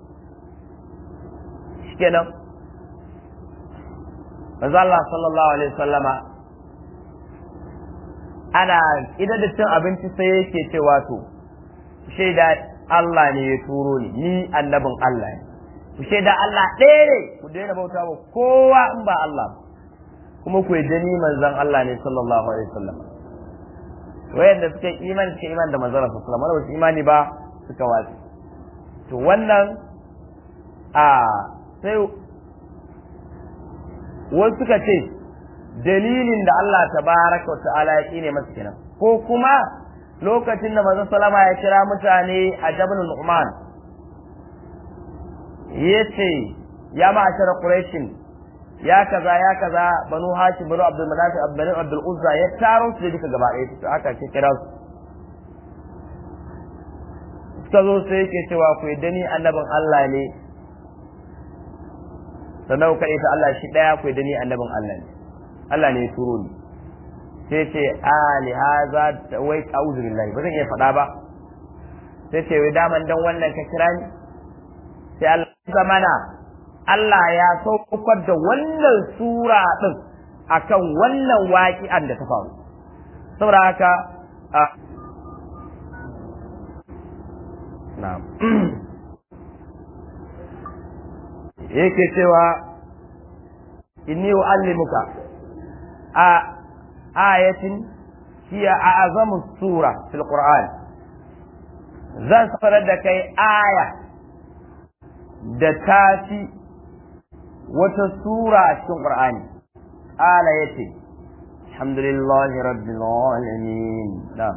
shikenan manzo Allah sallallahu alaihi wasallama ana idan da cin abinci sai yake cewa to shaida Allah ne ya turo ni ni annabin Allah ne ku shaida Allah ɗaya ne ku daina bauta wa kowa in ba Allah kuma ku yadda ni manzon Allah ne sallallahu alaihi wasallam wayanda suka yi imani suka imani da manzon Allah sallallahu alaihi wasallam imani ba suka watsi to wannan a sai wasu suka ce dalilin da Allah tabaraka wa ta'ala ya kine masa kenan ko kuma lokacin da manzon salama ya kira mutane a Jabal Nu'man yace ya ma'ashar Quraishin ya kaza ya kaza banu Hashim banu Abdul Manaf banu Abdul Uzza ya taro su duka gaba ɗaya to aka ce kira su suka zo sai yake cewa ku yadda ni annabin Allah ne sannan ku kaɗai ta Allah shi ɗaya ku yadda ni annabin Allah ne Allah ne ya turo ni sai ce ali haza wai a'udhu billahi ba zan iya faɗa ba sai ce wai daman dan wannan ka kira ni sai Allah zamana Allah ya saukar da wannan sura din akan wannan waƙi'an da ta faru saboda haka na'am yake cewa inni u'allimuka a ayatin hiya a'zamu sura fil qur'an zan sanar da kai aya da tafi wata sura a cikin qur'ani ala yace alhamdulillahi rabbil alamin na'am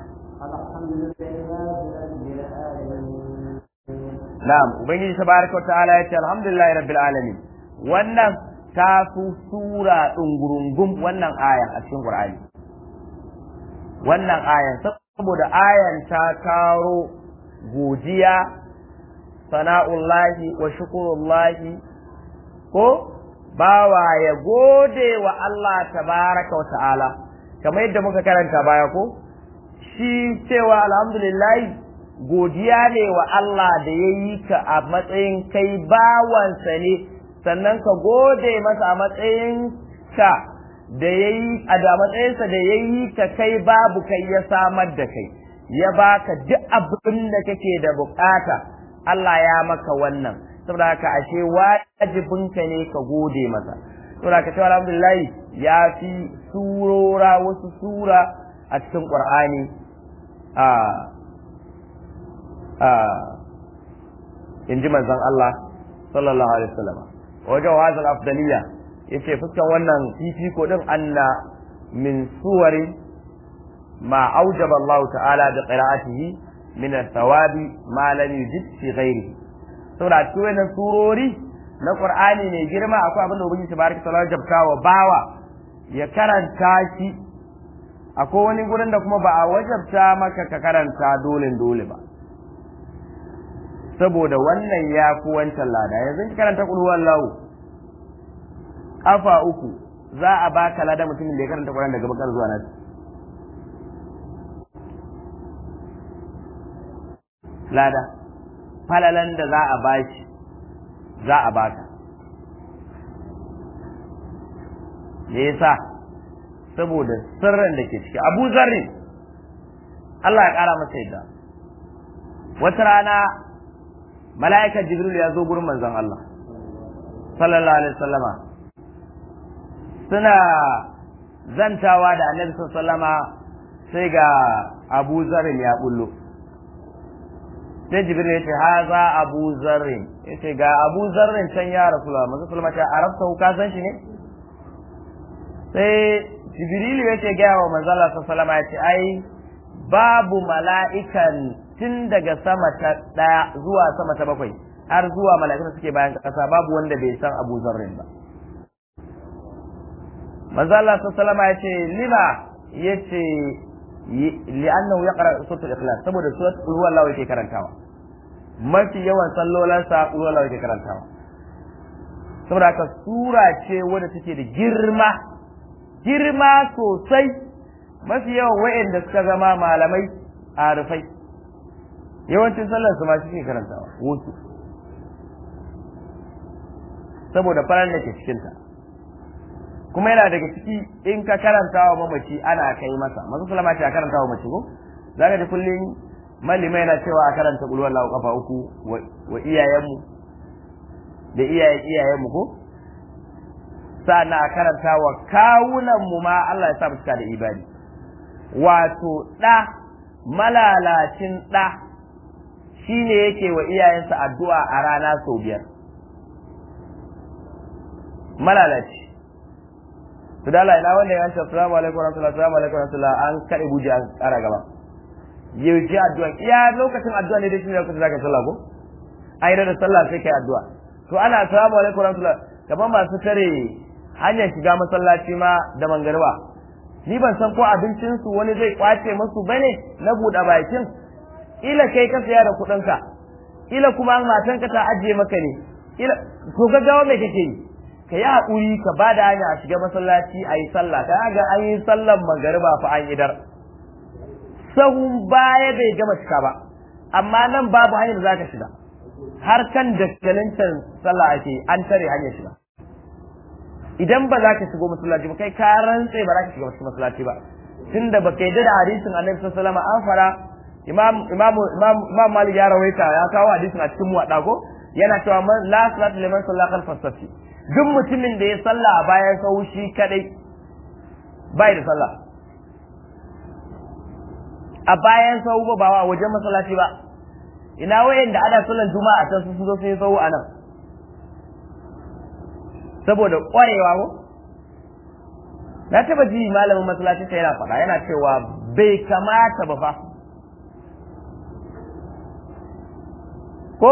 na'am ubangiji tabaraka wa ta'ala yace alhamdulillahi rabbil alamin wannan ta fi sura ɗungurungun wannan ayan a cikin Qur'ani. Wannan ayan saboda ayan ta taro godiya, sana'ullahi wa shukurullahi ko bawa ya gode wa Allah tabaraka wa ta'ala, kamar yadda muka karanta baya ko? Shi cewa alhamdulillahi godiya ne wa Allah da ya yi ka a matsayin kai bawansa ne. sannan ka gode masa a matsayin ka da ya yi a da matsayinsa da ya yi ka kai babu kai ya samar da kai ya baka duk abin da kake da bukata Allah ya maka wannan saboda haka ashe wajibinka ne ka gode masa saboda haka cewa alhamdulillah ya fi surora wasu sura a cikin Qur'ani a a in ji manzon Allah sallallahu alaihi wasallam wajen hazal afdaliya yace fuskan wannan fifiko din anna min suwari ma aujaba Allah ta'ala da qira'atihi min thawabi ma lam yujid fi ghairihi saboda cikin wannan surori na Qur'ani ne girma akwai abin da Ubangiji tabaraka ta'ala jabta wa bawa ya karanta shi akwai wani gurin da kuma ba a wajabta maka ka karanta dole dole ba saboda wannan ya fi wancan lada yanzu ki karanta kul huwallahu kafa uku za a baka lada mutumin da ya karanta Qur'ani daga bakar zuwa nan lada falalan da za a bashi za a baka me yasa saboda sirrin da ke ciki abu zarri Allah ya ƙara masa yadda wata rana mala'ikar jibril ya zo gurin manzon Allah sallallahu alaihi wasallama suna zantawa da annabi sallama sai ga abu zarrin ya bullo sai jibril ya ce haza abu zarrin ya ce ga abu zarrin can ya rasulullah manzo sallama ta arabta ka san shi ne sai jibril ya ce ga wa manzo Allah sallama ya ce ai babu mala'ikan tun daga sama ta ɗaya zuwa sama ta bakwai har zuwa mala'ikun suke bayan ƙasa babu wanda bai san Abu Zarrin ba. Manzo Allah sallama ya ce lima ya ce li'annahu yaqra suratul ikhlas saboda suratul qul huwallahu yake karantawa mafi yawan sallolansa qul huwallahu yake karantawa saboda haka sura ce wadda take da girma girma sosai mafi yawan wa'anda suka zama malamai a rufai yawancin sallar su ma shi karantawa wasu saboda farar da ke cikinta kuma yana daga ciki in ka karanta wa mamaci ana kai masa masu salama ce a karanta wa mace ko za ka ji kullum malima yana cewa a karanta kulwar lawa kafa uku wa iyayenmu da iyayen iyayenmu ko sa'an a karanta wa kawunanmu ma Allah ya sa mu cika da ibadi wato ɗa malalacin ɗa shi ne yake wa iyayensa addu'a a rana sau biyar malalaci su da Allah ina wanda ya ce assalamu alaikum wa rahmatullahi assalamu alaikum wa rahmatullahi an kaɗe buji an ƙara gaba yaushe addu'a iya lokacin addu'a ne da shi ne lokacin zaka sallah ko a yi da sallah sai kai addu'a to ana assalamu alaikum wa rahmatullahi kamar masu tare hanyar shiga masallaci ma da mangarba ni ban san ko abincinsu wani zai kwace musu bane na buɗe bakin ila kai ka saya da kuɗinka ila kuma matanka ta ajiye maka ne ila to gaggawa mai kake yi ka yi haƙuri ka ba da hanya a shiga masallaci a yi sallah ka ga an yi sallan magariba fa an idar sahun baya bai gama cika ba amma nan babu hanyar da za ka shiga har kan daskalincin sallah ake an tare hanyar shiga idan ba za ka shigo masallaci ba kai ka rantse ba za ka shiga cikin masallaci ba tunda ba kai da hadisin annabi sallallahu alaihi wasallam an fara imam imam imam imam malik ya rawaita ya kawo hadisin a cikin muwadda ko yana cewa man la salatu liman salla khalfa safi duk mutumin da ya salla a bayan sau shi kadai bai da sallah a bayan sau ba ba a wajen masallaci ba ina wayanda ana sallan juma'a ta su zo sai sau a nan saboda ƙwarewa ko na taba ji malamin masallaci sai yana faɗa yana cewa bai kamata ba fa ko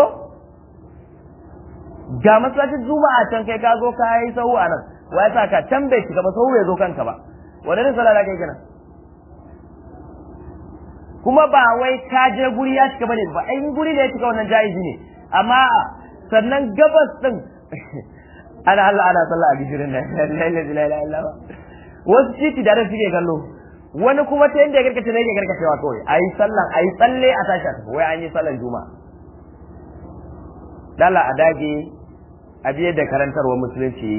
ga masallacin juma'a can kai ka zo ka yi sahu a nan wa sa ka can bai shiga ba sahu bai zo kanka ba wanda ne sallah kai kenan kuma ba wai ka je guri ya shiga bane ba ai guri da ya shiga wannan jaizi ne amma sannan gabas din ana Allah ana sallah a gijirin nan la ilaha illallah wasu titi da suke kallo wani kuma ta yanda ya karkace ne ya karkacewa kawai ayi sallan ayi tsalle a tashi a tafi wai an yi sallan juma'a dala a dage a biye da karantarwa musulunci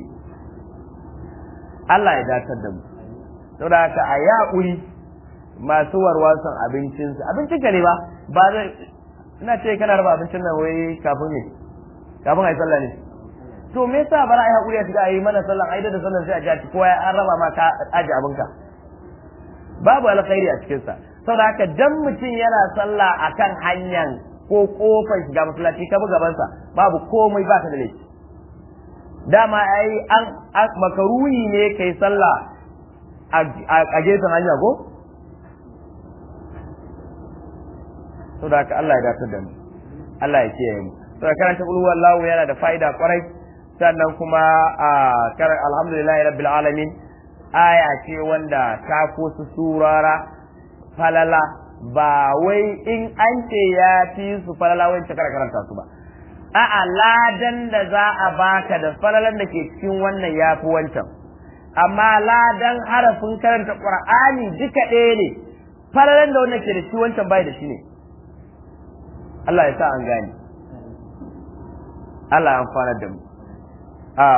Allah ya datar da mu saboda haka a yaƙuri masu warwasan abincinsu abincin ka ne ba ba zai ina ce kana raba abincin nan wai kafin ne kafin a yi sallah ne to me yasa bara ai hakuri a shiga ayi mana sallan ai da sallan sai a ji kowa an raba ma ka aje abinka babu alkhairi a cikin sa saboda haka dan mutum yana sallah akan hanyar ko kofar shiga masallaci ka buga gaban sa babu komai ba ka da laifi dama ai an makaruhi ne kai sallah a gefen hanya ko saboda haka Allah ya dace da mu Allah ya kiyaye mu saboda karanta qul huwallahu yana da fa'ida kwarai sannan kuma a kar alhamdulillahi rabbil alamin aya ce wanda ta su surara falala ba wai in an ce ya fi su falala wai ta karanta su ba a'a ladan da za a baka da falalan da ke cikin wannan ya fi wancan amma ladan harafin karanta qur'ani duka ɗaya ne falalan da wannan ke da shi wancan bai da shi ne Allah ya sa an gane Allah ya amfana da mu a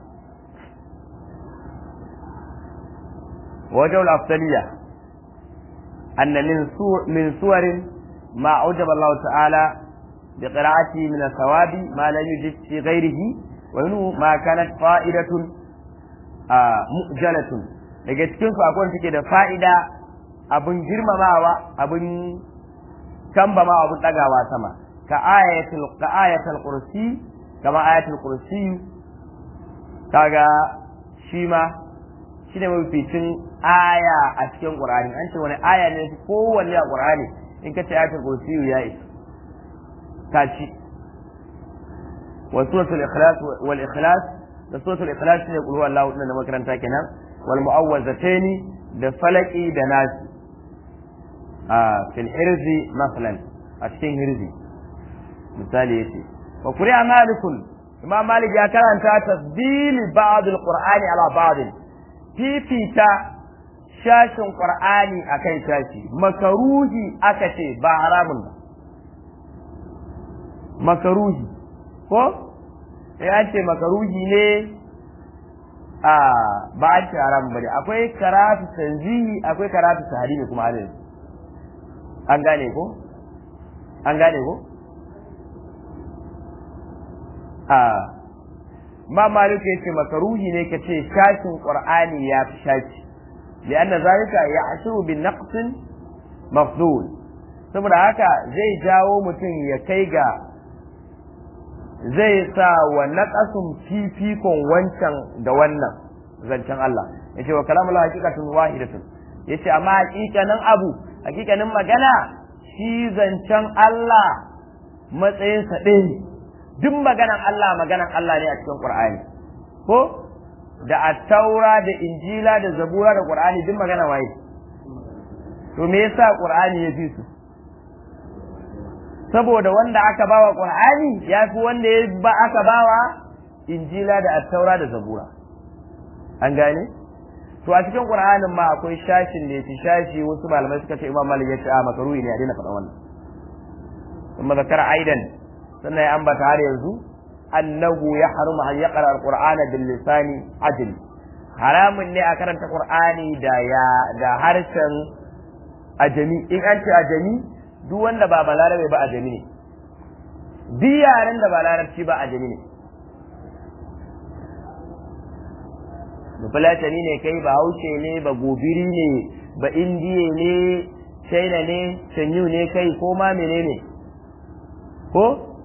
wajen al-afdaliyya anna min min suwarin ma aujaba Allah ta'ala bi qira'ati min thawabi ma lam yujid fi ghayrihi wa minhu ma kanat fa'idatun mu'jalatun daga cikin su akwai take da fa'ida abin girmamawa abin kambama abin dagawa sama ka ayatul ka ayatul kursi kama ayatul kursi kaga shi ma shi ne mafificin aya a cikin qur'ani an ce wani aya ne kowanne a qur'ani in ka ce ayatul kursi ya isa ka ci wa suratul ikhlas wal ikhlas da suratul ikhlas ne kulhu Allah da makaranta kenan wal mu'awwazataini da falaki da nasi a fil hirzi masalan a cikin hirzi misali yace wa qur'a malikun imam malik ya karanta tasdil ba'd al-qur'ani ala ba'd fifita shashin qur'ani akan shashi makaruhi aka ce ba haramun ba makaruhi ko ya ce makaruhi ne a ba a ce haram bane akwai karatu tanzihi akwai karatu tahrimi kuma halin an gane ko an gane ko a ma malik yace makaruhi ne kace shashin qur'ani ya fi shashi lianna zalika ya'shuru bin naqs mafdul saboda haka zai jawo mutum ya kai ga zai sa wa naqasun fifikon wancan da wannan zancen Allah yace wa kalamul haqiqatun wahidatun yace amma hakikanin abu hakikanin magana shi zancen Allah matsayinsa ɗaya ne duk maganan Allah maganan Allah ne a cikin Qur'ani ko da attaura da injila da zabura da Qur'ani duk magana waye to me yasa Qur'ani ya fi su saboda wanda aka bawa Qur'ani ya fi wanda ya ba aka bawa injila da attaura da zabura an gane to a cikin Qur'anin ma akwai shashin da yafi shashi wasu malamai suka ce Imam Malik ya ce a makaruhi ne a daina faɗa wannan kuma zakara aidan sannan ya ambata har yanzu annahu ya haruma an yaqra alqur'ana bil lisani ajli haramun ne a karanta qur'ani da ya da harshen ajami in an ce ajami duk wanda ba balarabe ba ajami ne duk yaren da ba larabci ba ajami ne Bafulatani ne kai ba haushe ne ba gobiri ne ba indiye ne china ne canyu ne kai ko ma menene ko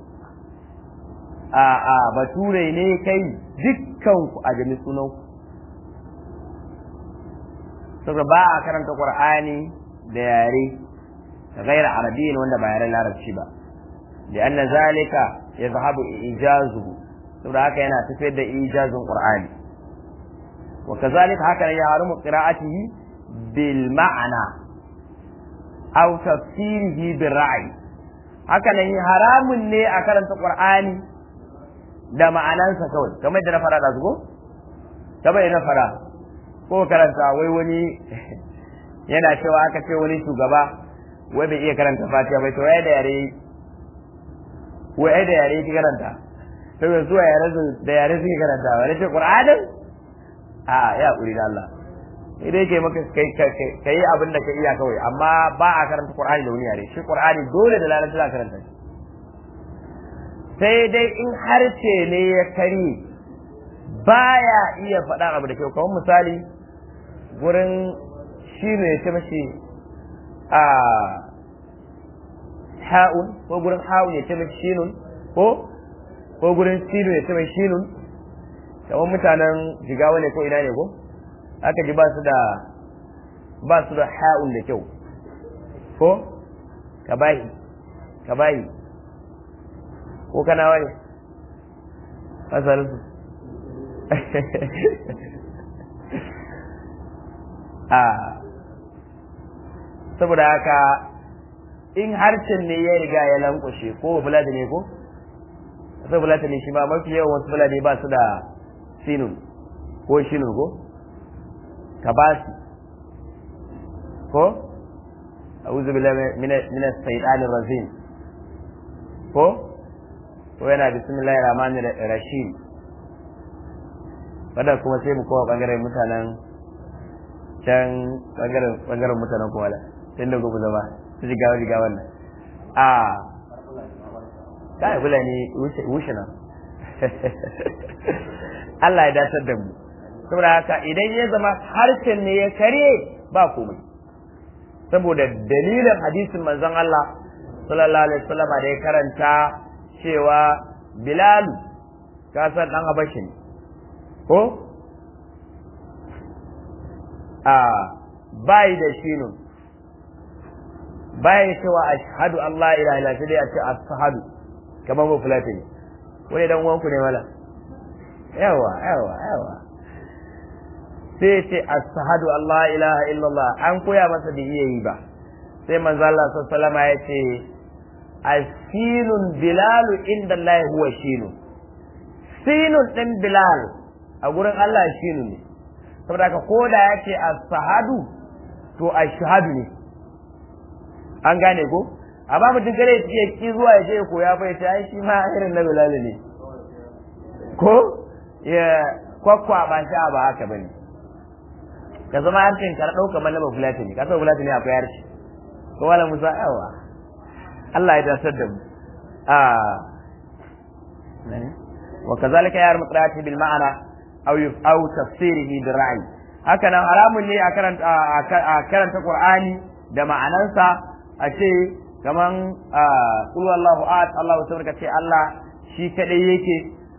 a a bature ne kai dukkan ku a jami sunan ku saboda ba a karanta qur'ani da yare غير عربي wanda ba yaren larabci ba لأن ذلك يذهب إيجازه saboda haka yana tafiyar da ijazin qur'ani وكذلك هكذا يحرم قراءته بالمعنى أو تفسيره بالرأي هكذا haramun ne a karanta qur'ani da ma'anansa kawai kamar da na fara da zugo kamar da na fara ko karanta wai wani yana cewa aka ce wani shugaba wai bai iya karanta fatiha bai to wai da yare wai da yare ki karanta to yanzu yare da yare suke karanta wani ce qur'anin a ya kuri da Allah sai dai kai maka kai kai abin da ka iya kawai amma ba a karanta qur'ani da wani yare shi qur'ani dole da lalata za karanta shi sai dai in harshe ne ya kari baya iya faɗa abu da kyau kamar misali gurin shi ne ya ce mashi a ha'un ko gurin ha'un ya ce mashi shinun ko ko gurin sinu ya ce mashi shinun kamar mutanen jigawa ne ko ina ne ko aka ji ba su da ba su da ha'un da kyau ko ka bayi ka bayi ko kana wani asalinsu a saboda haka in harshen ne ya riga ya lankwashe ko fulani ne ko sai fulani ne shi ma mafi yawan wasu fulani ba su da sinun ko shinun ko ka ba su ko a'udhu billahi minash shaitanir rajim ko ko yana bismillahir rahmanir rahim wadda kuma sai mu kowa bangaren mutanen can bangaren bangaren mutanen kuma da sai da gobe zama su ji gawa jiga wannan a kai kula ne wuce nan Allah ya datar da mu saboda haka idan ya zama harshen ne ya kare ba komai saboda dalilin hadisin manzon Allah sallallahu alaihi wasallam da ya karanta cewa Bilal ka san dan Habashi ne ko a bai da shinu bai cewa ashhadu an la ilaha illa sai dai a ce ashhadu kamar mu fulani wani dan uwanku ne mala yawa yawa yawa sai ce ashhadu an la ilaha illallah an koya masa da iya yi ba sai manzo Allah sallallahu alaihi ya ce asinun bilal inda Allah huwa shinu sinun din bilal a gurin Allah shinu ne saboda ka koda ya ce ashhadu to ashhadu ne an gane ko amma mutum kare ya ki zuwa ya ce koya fa ya ce ai shi ma irin na bilal ne ko ya kwakwa ba shi ba haka bane ka zama harshen ka ɗauka mana ba fulatini ka san fulatini akwai harshe ko wala musa yawa Allah ya dasar da mu a wa kazalika ya mutrati bil ma'ana aw aw tafsirihi bil ra'i haka nan haramun ne a karanta a karanta qur'ani da ma'anansa a ce kaman qul wallahu ahad Allah tabaraka ce Allah shi kadai yake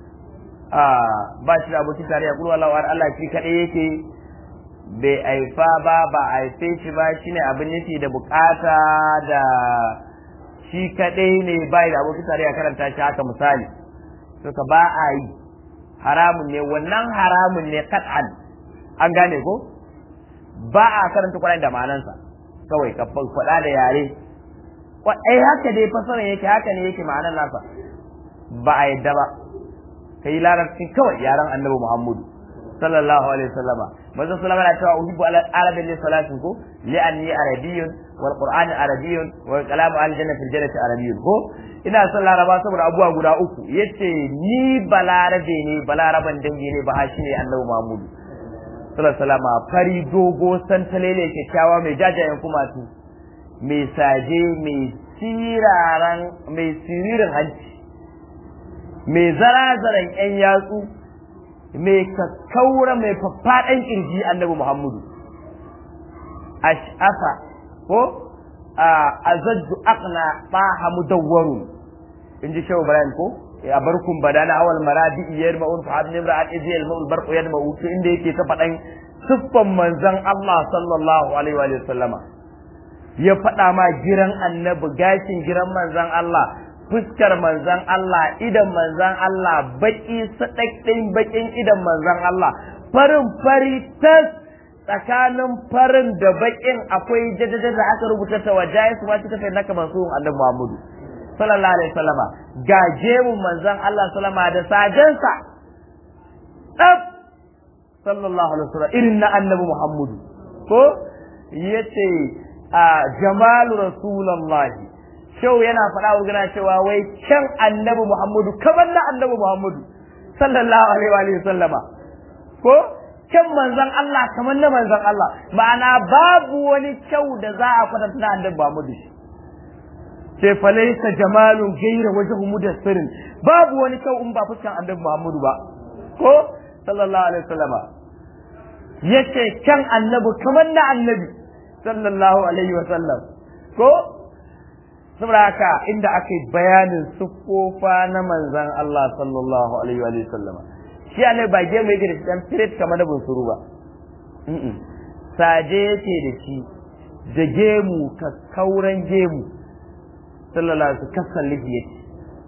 ba shi da abokin tarayya qul wallahu ahad Allah shi kadai yake bai aifa ba ba a haife shi ba shine abin nufi da bukata da shi kadai ne bai da abokin tarayya karanta shi haka misali to ka ba a yi haramun ne wannan haramun ne kat'an an gane ko ba a karanta Qur'ani da ma'anansa kawai ka faɗa da yare ai haka dai fasaran yake haka ne yake ma'anar nasa ba a yadda ba kai larabci kawai yaran annabi Muhammadu sallallahu alaihi wasallama manzon sallama na cewa uhibbu ala arabin li salatin ko li anni arabiyyun wal qur'an arabiyyun wal kalamu al janna fil jannati arabiyyun ko ina son laraba saboda abubuwa guda uku yace ni balarabe ne balaraban dangi ne ba shi ne annabi muhammadu sallallahu alaihi wasallama fari dogo santalele kyakkyawa mai jajayen kumatu mai saje mai siraran mai siririn hanci mai zarazaran yan yatsu mai kakkaura mai faffaɗan ƙirji annabi Muhammadu ash'afa ko a zajju aqna taha mudawwarun in ji shehu Ibrahim ko a barkun badana awal maradi iyar ma'un fa abin imra'at idiyal ma'ul barqu yad ma'u to inda yake ta faɗan siffan manzon Allah sallallahu alaihi wa sallama ya faɗa ma giran annabi gashin giran manzon Allah fuskar manzan Allah idan manzan Allah baki sadakɗin bakin idan manzan Allah farin fari tas tsakanin farin da bakin akwai jaddada da aka rubuta ta wajaye su ma suka naka mansuhun annabi Muhammadu sallallahu alaihi wasallama ga jemun manzan Allah sallama da sajensa tsaf sallallahu alaihi wasallam irin na annabi Muhammadu ko yace a jamalu rasulullahi shau yana faɗa wa gana cewa wai can annabi Muhammadu kamar na annabi Muhammadu sallallahu alaihi wa sallama ko can manzon Allah kamar na manzon Allah ma'ana babu wani kyau da za a kwatanta na annabi Muhammadu ce falaisa jamalun gaira wajhu mudassirin babu wani kyau in ba fuskan annabi Muhammadu ba ko sallallahu alaihi wa sallama yace can annabi kamar na annabi sallallahu alaihi wa sallam ko saboda haka inda aka yi bayanin siffofa na manzan Allah sallallahu alaihi wa sallama shi ne ba gemu yake da shi dan firet kamar da bunsuru ba saje yake da shi da gemu ka kauran gemu sallallahu alaihi kasan lihi yake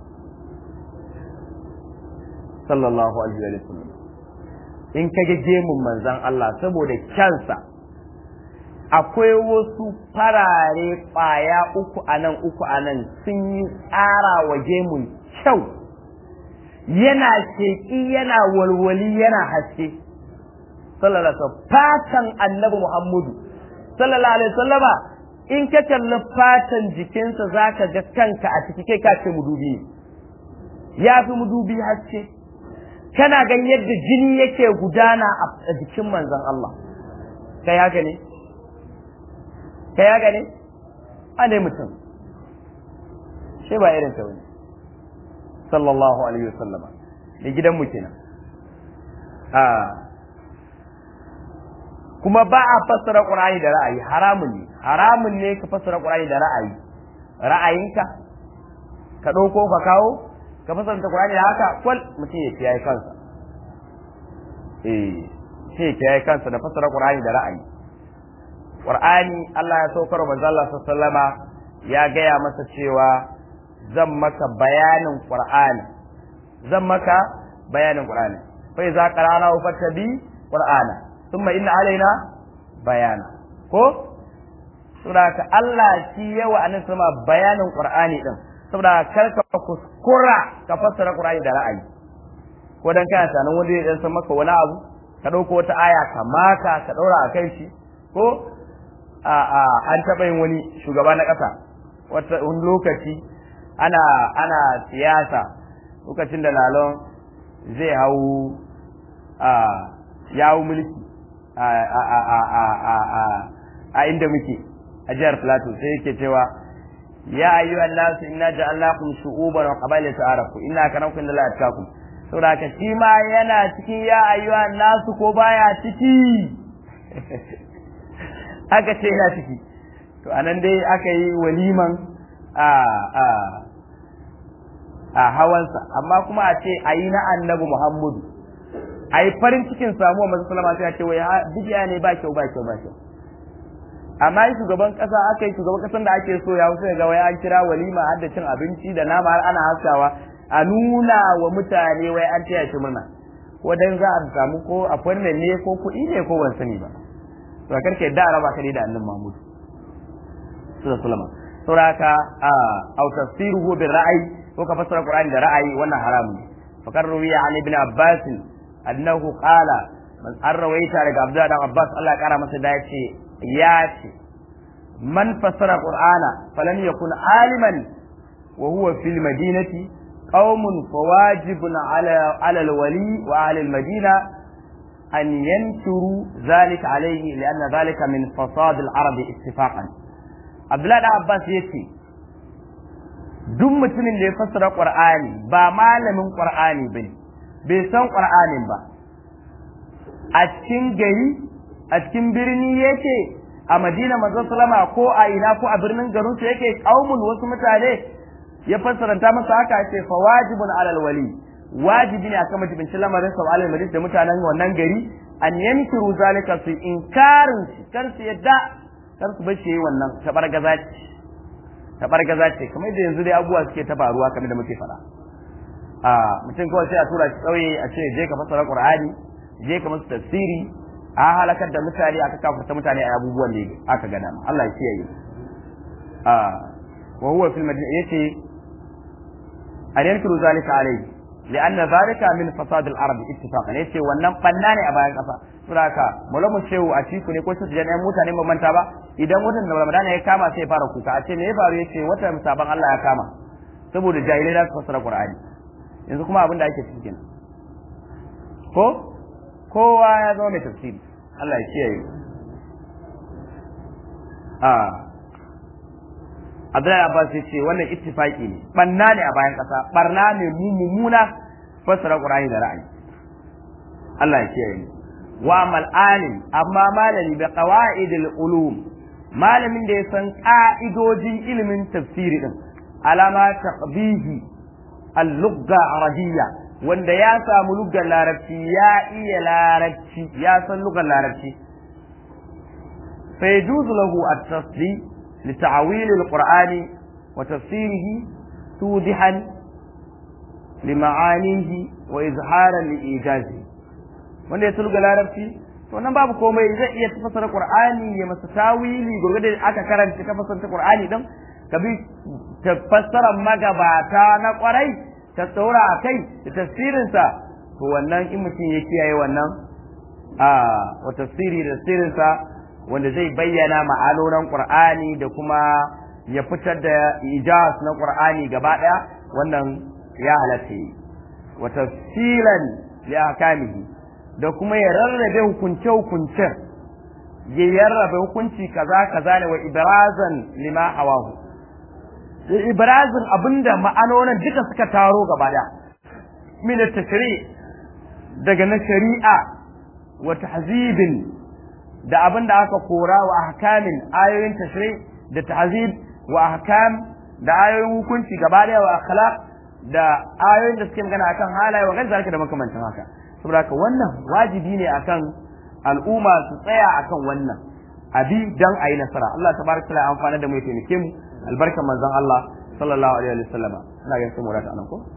sallallahu alaihi wa sallam in kage gemun manzan Allah saboda kyansa akwai wasu farare ƙwaya uku a nan uku a nan sun yi tsara wa gemun kyau yana sheƙi yana walwali yana haske sallallahu alaihi fatan annabi muhammadu sallallahu alaihi wasallama in ka kalli fatan jikinsa za ka ga kanka a ciki kai ka ce mudubi ya fi mudubi haske kana gan yadda jini yake gudana a jikin manzon Allah kai haka ne kai haka ne a ne mutum shi ba irin ta wani sallallahu alaihi wasallama da gidanmu kenan a kuma ba a fassara Qur'ani da ra'ayi haramun ne haramun ne ka fassara Qur'ani da ra'ayi ra'ayinka ka ɗauko ka kawo ka fassara Qur'ani da haka kwal mutum ya kiyaye kansa eh sai ya kiyaye kansa da fassara Qur'ani da ra'ayi Qur'ani Allah ya saukar manzo Allah sallama ya gaya masa cewa zan maka bayanin Qur'ani zan maka bayanin Qur'ani fa iza qara'na fattabi Qur'ana thumma inna alaina bayana ko saboda Allah shi yawa annabi sama bayanin Qur'ani din saboda kar ka kuskura ka fassara Qur'ani da ra'ayi ko dan kana sanan wanda ya dan san maka wani abu ka dauko wata aya ka maka ka daura a kai shi ko a a an taba yin wani shugaba na kasa wata wani lokaci ana ana siyasa lokacin da lalon zai hau a yawo mulki a inda muke a jihar Plateau sai yake cewa ya ayyuhan nasu inna ja'alnakum shu'uban wa qabila ta'arafu inna akramakum inda la atqakum saboda ka shi ma yana cikin ya ayyuhan nasu ko baya ciki aka ce yana ciki to anan dai aka yi waliman a a a hawansa amma kuma a ce ayi na annabi Muhammadu a yi farin cikin samuwa masu salama sai a ce wai bidiya ne ba kyau ba kyau ba kyau amma yi shugaban kasa aka yi shugaban kasan da ake so ya wuce ga wai an kira walima har da cin abinci da nama har ana haskawa a nuna wa mutane wai an taya shi murna ko dan za a samu ko appointment ne ko kuɗi ne ko ban sani ba to a karke da araba ka da annabi Mahmud sallallahu alaihi wasallam saboda a au tafsiruhu bil ra'ayi ko ka fassara Qur'ani da ra'ayi wannan haramun ne fakar ruwiya an ibn Abbas annahu qala man an rawaita daga Abdullah dan Abbas Allah ya kara masa da yace ya ce man fassara Qur'ana falan yakun aliman wa huwa fil madinati qaumun fawajibun ala ala al-wali wa ahli al-madina an yansuru zalika alayhi lianna zalika min fasad al-arab ittifaqan Abdullah dan Abbas yace duk mutumin da ya fassara Qur'ani ba malamin Qur'ani bane bai san Qur'anin ba a cikin gari a cikin birni yake a Madina manzon salama ko a ina ko a birnin garin su yake kaumun wasu mutane ya fassaranta masa haka ce fa wajibun alal wali wajibi ne akan majibin lamarin sa alal madina da mutanen wannan gari an yankiru zalika su inkarin shi kar su yadda kar su bace wannan tabargaza ce tabargaza ce kamar da yanzu dai abubuwa suke ta faruwa kamar da muke faɗa a mutum kawai sai a tura shi ƙauye a ce je ka fassara qur'ani je ka musu tafsiri a halakar da mutane aka kafarta mutane a abubuwan da aka gada Allah ya kiyaye a wa huwa fil madina yace an yankiru zalika alayhi لأن ذلك من فساد العرب اتفاقا yace wannan banna ne a bayan kasa saboda haka malamu shehu a ciku ne ko su jan ɗan mutane ba manta ba idan watan Ramadan ya kama sai ya fara kuka a ce me ya faru yace watan saban Allah ya kama saboda jahilai za su fassara Qur'ani yanzu kuma abin da ake ciki kenan ko kowa ya zama mai tafsiri Allah ya kiyaye a Abdullahi Abbas ya ce wannan ittifaki ne banna ne a bayan kasa barna ne mummuna fassara Qur'ani da ra'ayi Allah ya kiyaye wa amal alim amma malami bi qawaidil ulum malamin da ya san ka'idojin ilimin tafsiri din alama taqbihi al-lugha arabiyya wanda ya samu lugar larabci ya iya larabci ya san lugar larabci fa yajuzu lahu at-tasdi li ta'wil al-qur'ani wa tafsirihi tudihan li ma'anihi wa izharan li ijazi wanda ya sulga larabci to nan babu komai zai iya tafsira qur'ani ya masa tawili gurgurde aka karanta ka fasara qur'ani din ka bi tafsirar magabata na kwarai ta tsora a kai da tafsirinsa to wannan in mutum ya kiyaye wannan a wa tafsiri da tafsirinsa wanda zai bayyana ma'anonin qur'ani da kuma ya fitar da ijaz na qur'ani gaba daya wannan ya halatta yi wa tafsilan li ahkamihi da kuma ya rarrabe hukunce hukuncen ya yarrabe hukunci kaza kaza ne wa ibrazan lima hawahu ibrazin abinda ma'anonin duka suka taro gaba daya min tashri daga na shari'a wa tahzibin da abinda aka kora wa ahkamin ayoyin tashri da tahzib wa ahkam da ayoyin hukunci gaba daya wa akhlaq da ayoyin da suke magana akan halaye wa gaza da makamantan haka saboda haka wannan wajibi ne akan al'umma su tsaya akan wannan abi dan ayi nasara Allah tabaraka taala amfana da mu ya taimake mu albarkan manzon Allah sallallahu alaihi wa sallam ina ga sai mu rata anan ko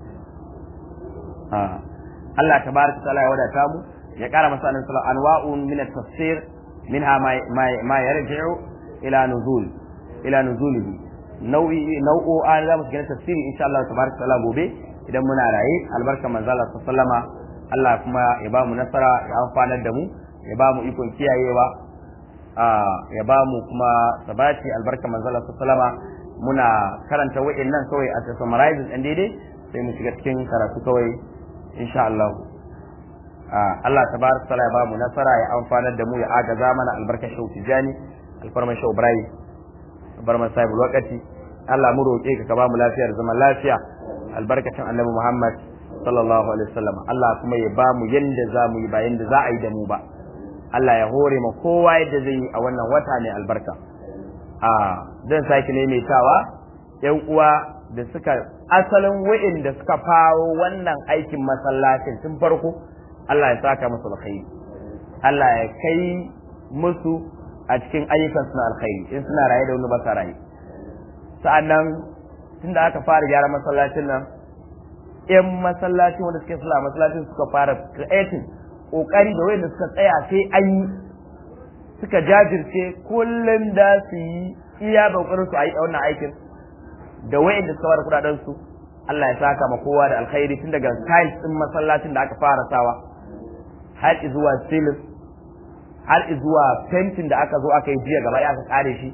ah Allah tabaraka taala ya wadata mu ya kara masa annabi sallallahu anwa'un min at-tafsir minha ma ma yarji'u ila nuzul ila nuzulihi nau'i nau'o an za mu shiga tafsiri insha Allah tabaraka taala gobe idan muna raye albarkan manzon Allah sallallahu alaihi wa sallama Allah kuma ya ba mu nasara ya amfanar da mu ya ba mu ikon kiyayewa ya ba mu kuma sabati albarka manzala sallama muna karanta wa'annan kawai a summarizing ɗin daidai sai mu shiga cikin karatu kawai insha Allah Allah tabaraka taala ya ba mu nasara ya amfanar da mu ya agaza mana albarkar shau tijani alfarman shau ibrahim alfarman sahibul wakati Allah mu roƙe ka ka ba mu lafiyar zaman lafiya albarkacin annabi Muhammad sallallahu alaihi wasallam Allah kuma ya ba mu yanda za mu yi ba yanda za a yi da mu ba Allah ya hore ma kowa yadda zai yi a wannan wata ne albarka a zan sake maimaitawa yan uwa da suka asalin wa'inda suka faro wannan aikin masallacin tun farko Allah ya saka musu alkhairi Allah ya kai musu a cikin ayyukan suna alkhairi in suna raye da wani ba sa raye sa'annan tunda aka fara gyara masallacin nan yan masallacin wanda suke sula masallacin suka fara creating kokari da wanda suka tsaya sai an yi suka jajirce kullum da su yi iya kokarin su a yi wannan aikin da wayanda suka fara kudaden su Allah ya saka ma kowa da alkhairi tun daga tiles din masallacin da aka fara sawa har zuwa ceiling har zuwa fentin da aka zo aka yi jiya gaba aka kare shi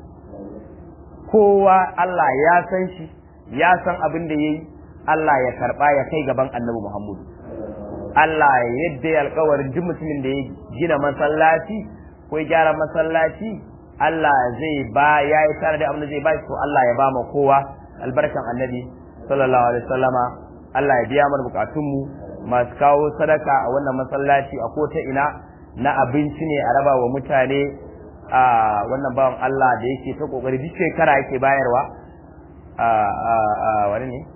kowa Allah ya san shi ya san abin da yayi Allah ya karba ya kai gaban Annabi Muhammadu Allah yadda ya alkawarin duk mutumin da ya gina masallaci ko ya gyara masallaci Allah zai ba ya yi tare da abin da zai ba shi to Allah ya ba ma kowa albarkan annabi sallallahu alaihi wasallama Allah ya biya mana bukatun mu masu kawo sadaka a wannan masallaci a kota ina na abinci ne a raba wa mutane a wannan bawan Allah da yake ta kokari duk shekara yake bayarwa a a wani ne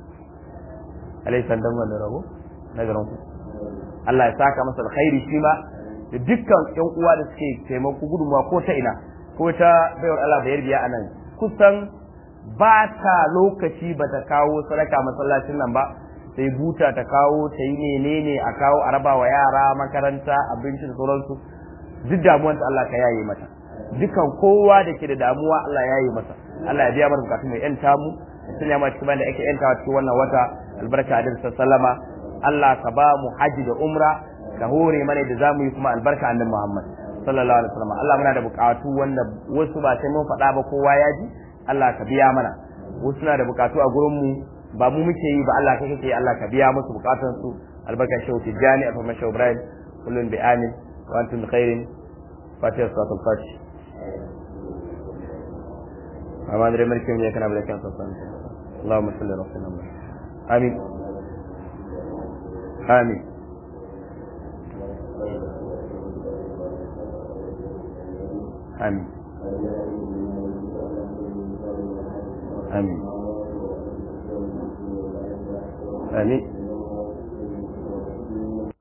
alaihi sallam wannan rabo na garin ku Allah ya saka masa alkhairi shi ma da dukkan ƴan uwa da suke taimako gudunmawa ko ta ina ko ta baiwar Allah bayar biya anan kusan ba ta lokaci ba ta kawo sadaka masallacin nan ba sai buta ta kawo ta yi menene a kawo a raba wa yara makaranta abinci da sauransu duk damuwanta Allah ka yaye mata dukan kowa da ke da damuwa Allah ya yaye masa Allah ya biya mana bukatun mai yanta mu sun yamma cikin da ake yantawa cikin wannan wata albarka da sallama Allah ka ba mu haji da umra ka hore mana da zamu yi kuma albarka annabi Muhammad sallallahu alaihi wasallam Allah muna da bukatu wanda wasu ba sai mun faɗa ba kowa ya ji Allah ka biya mana wasu na da bukatu a gurin mu ba mu muke yi ba Allah kai kake Allah ka biya musu bukatun su albarka shehu tijani a farma shehu Ibrahim kullun bi amin wa antum bi khairin fatiha salatul fatih amma da mulkin ne kana da kan sallallahu alaihi wasallam اللهم صل على سيدنا محمد آمين آمين آمين آمين آمين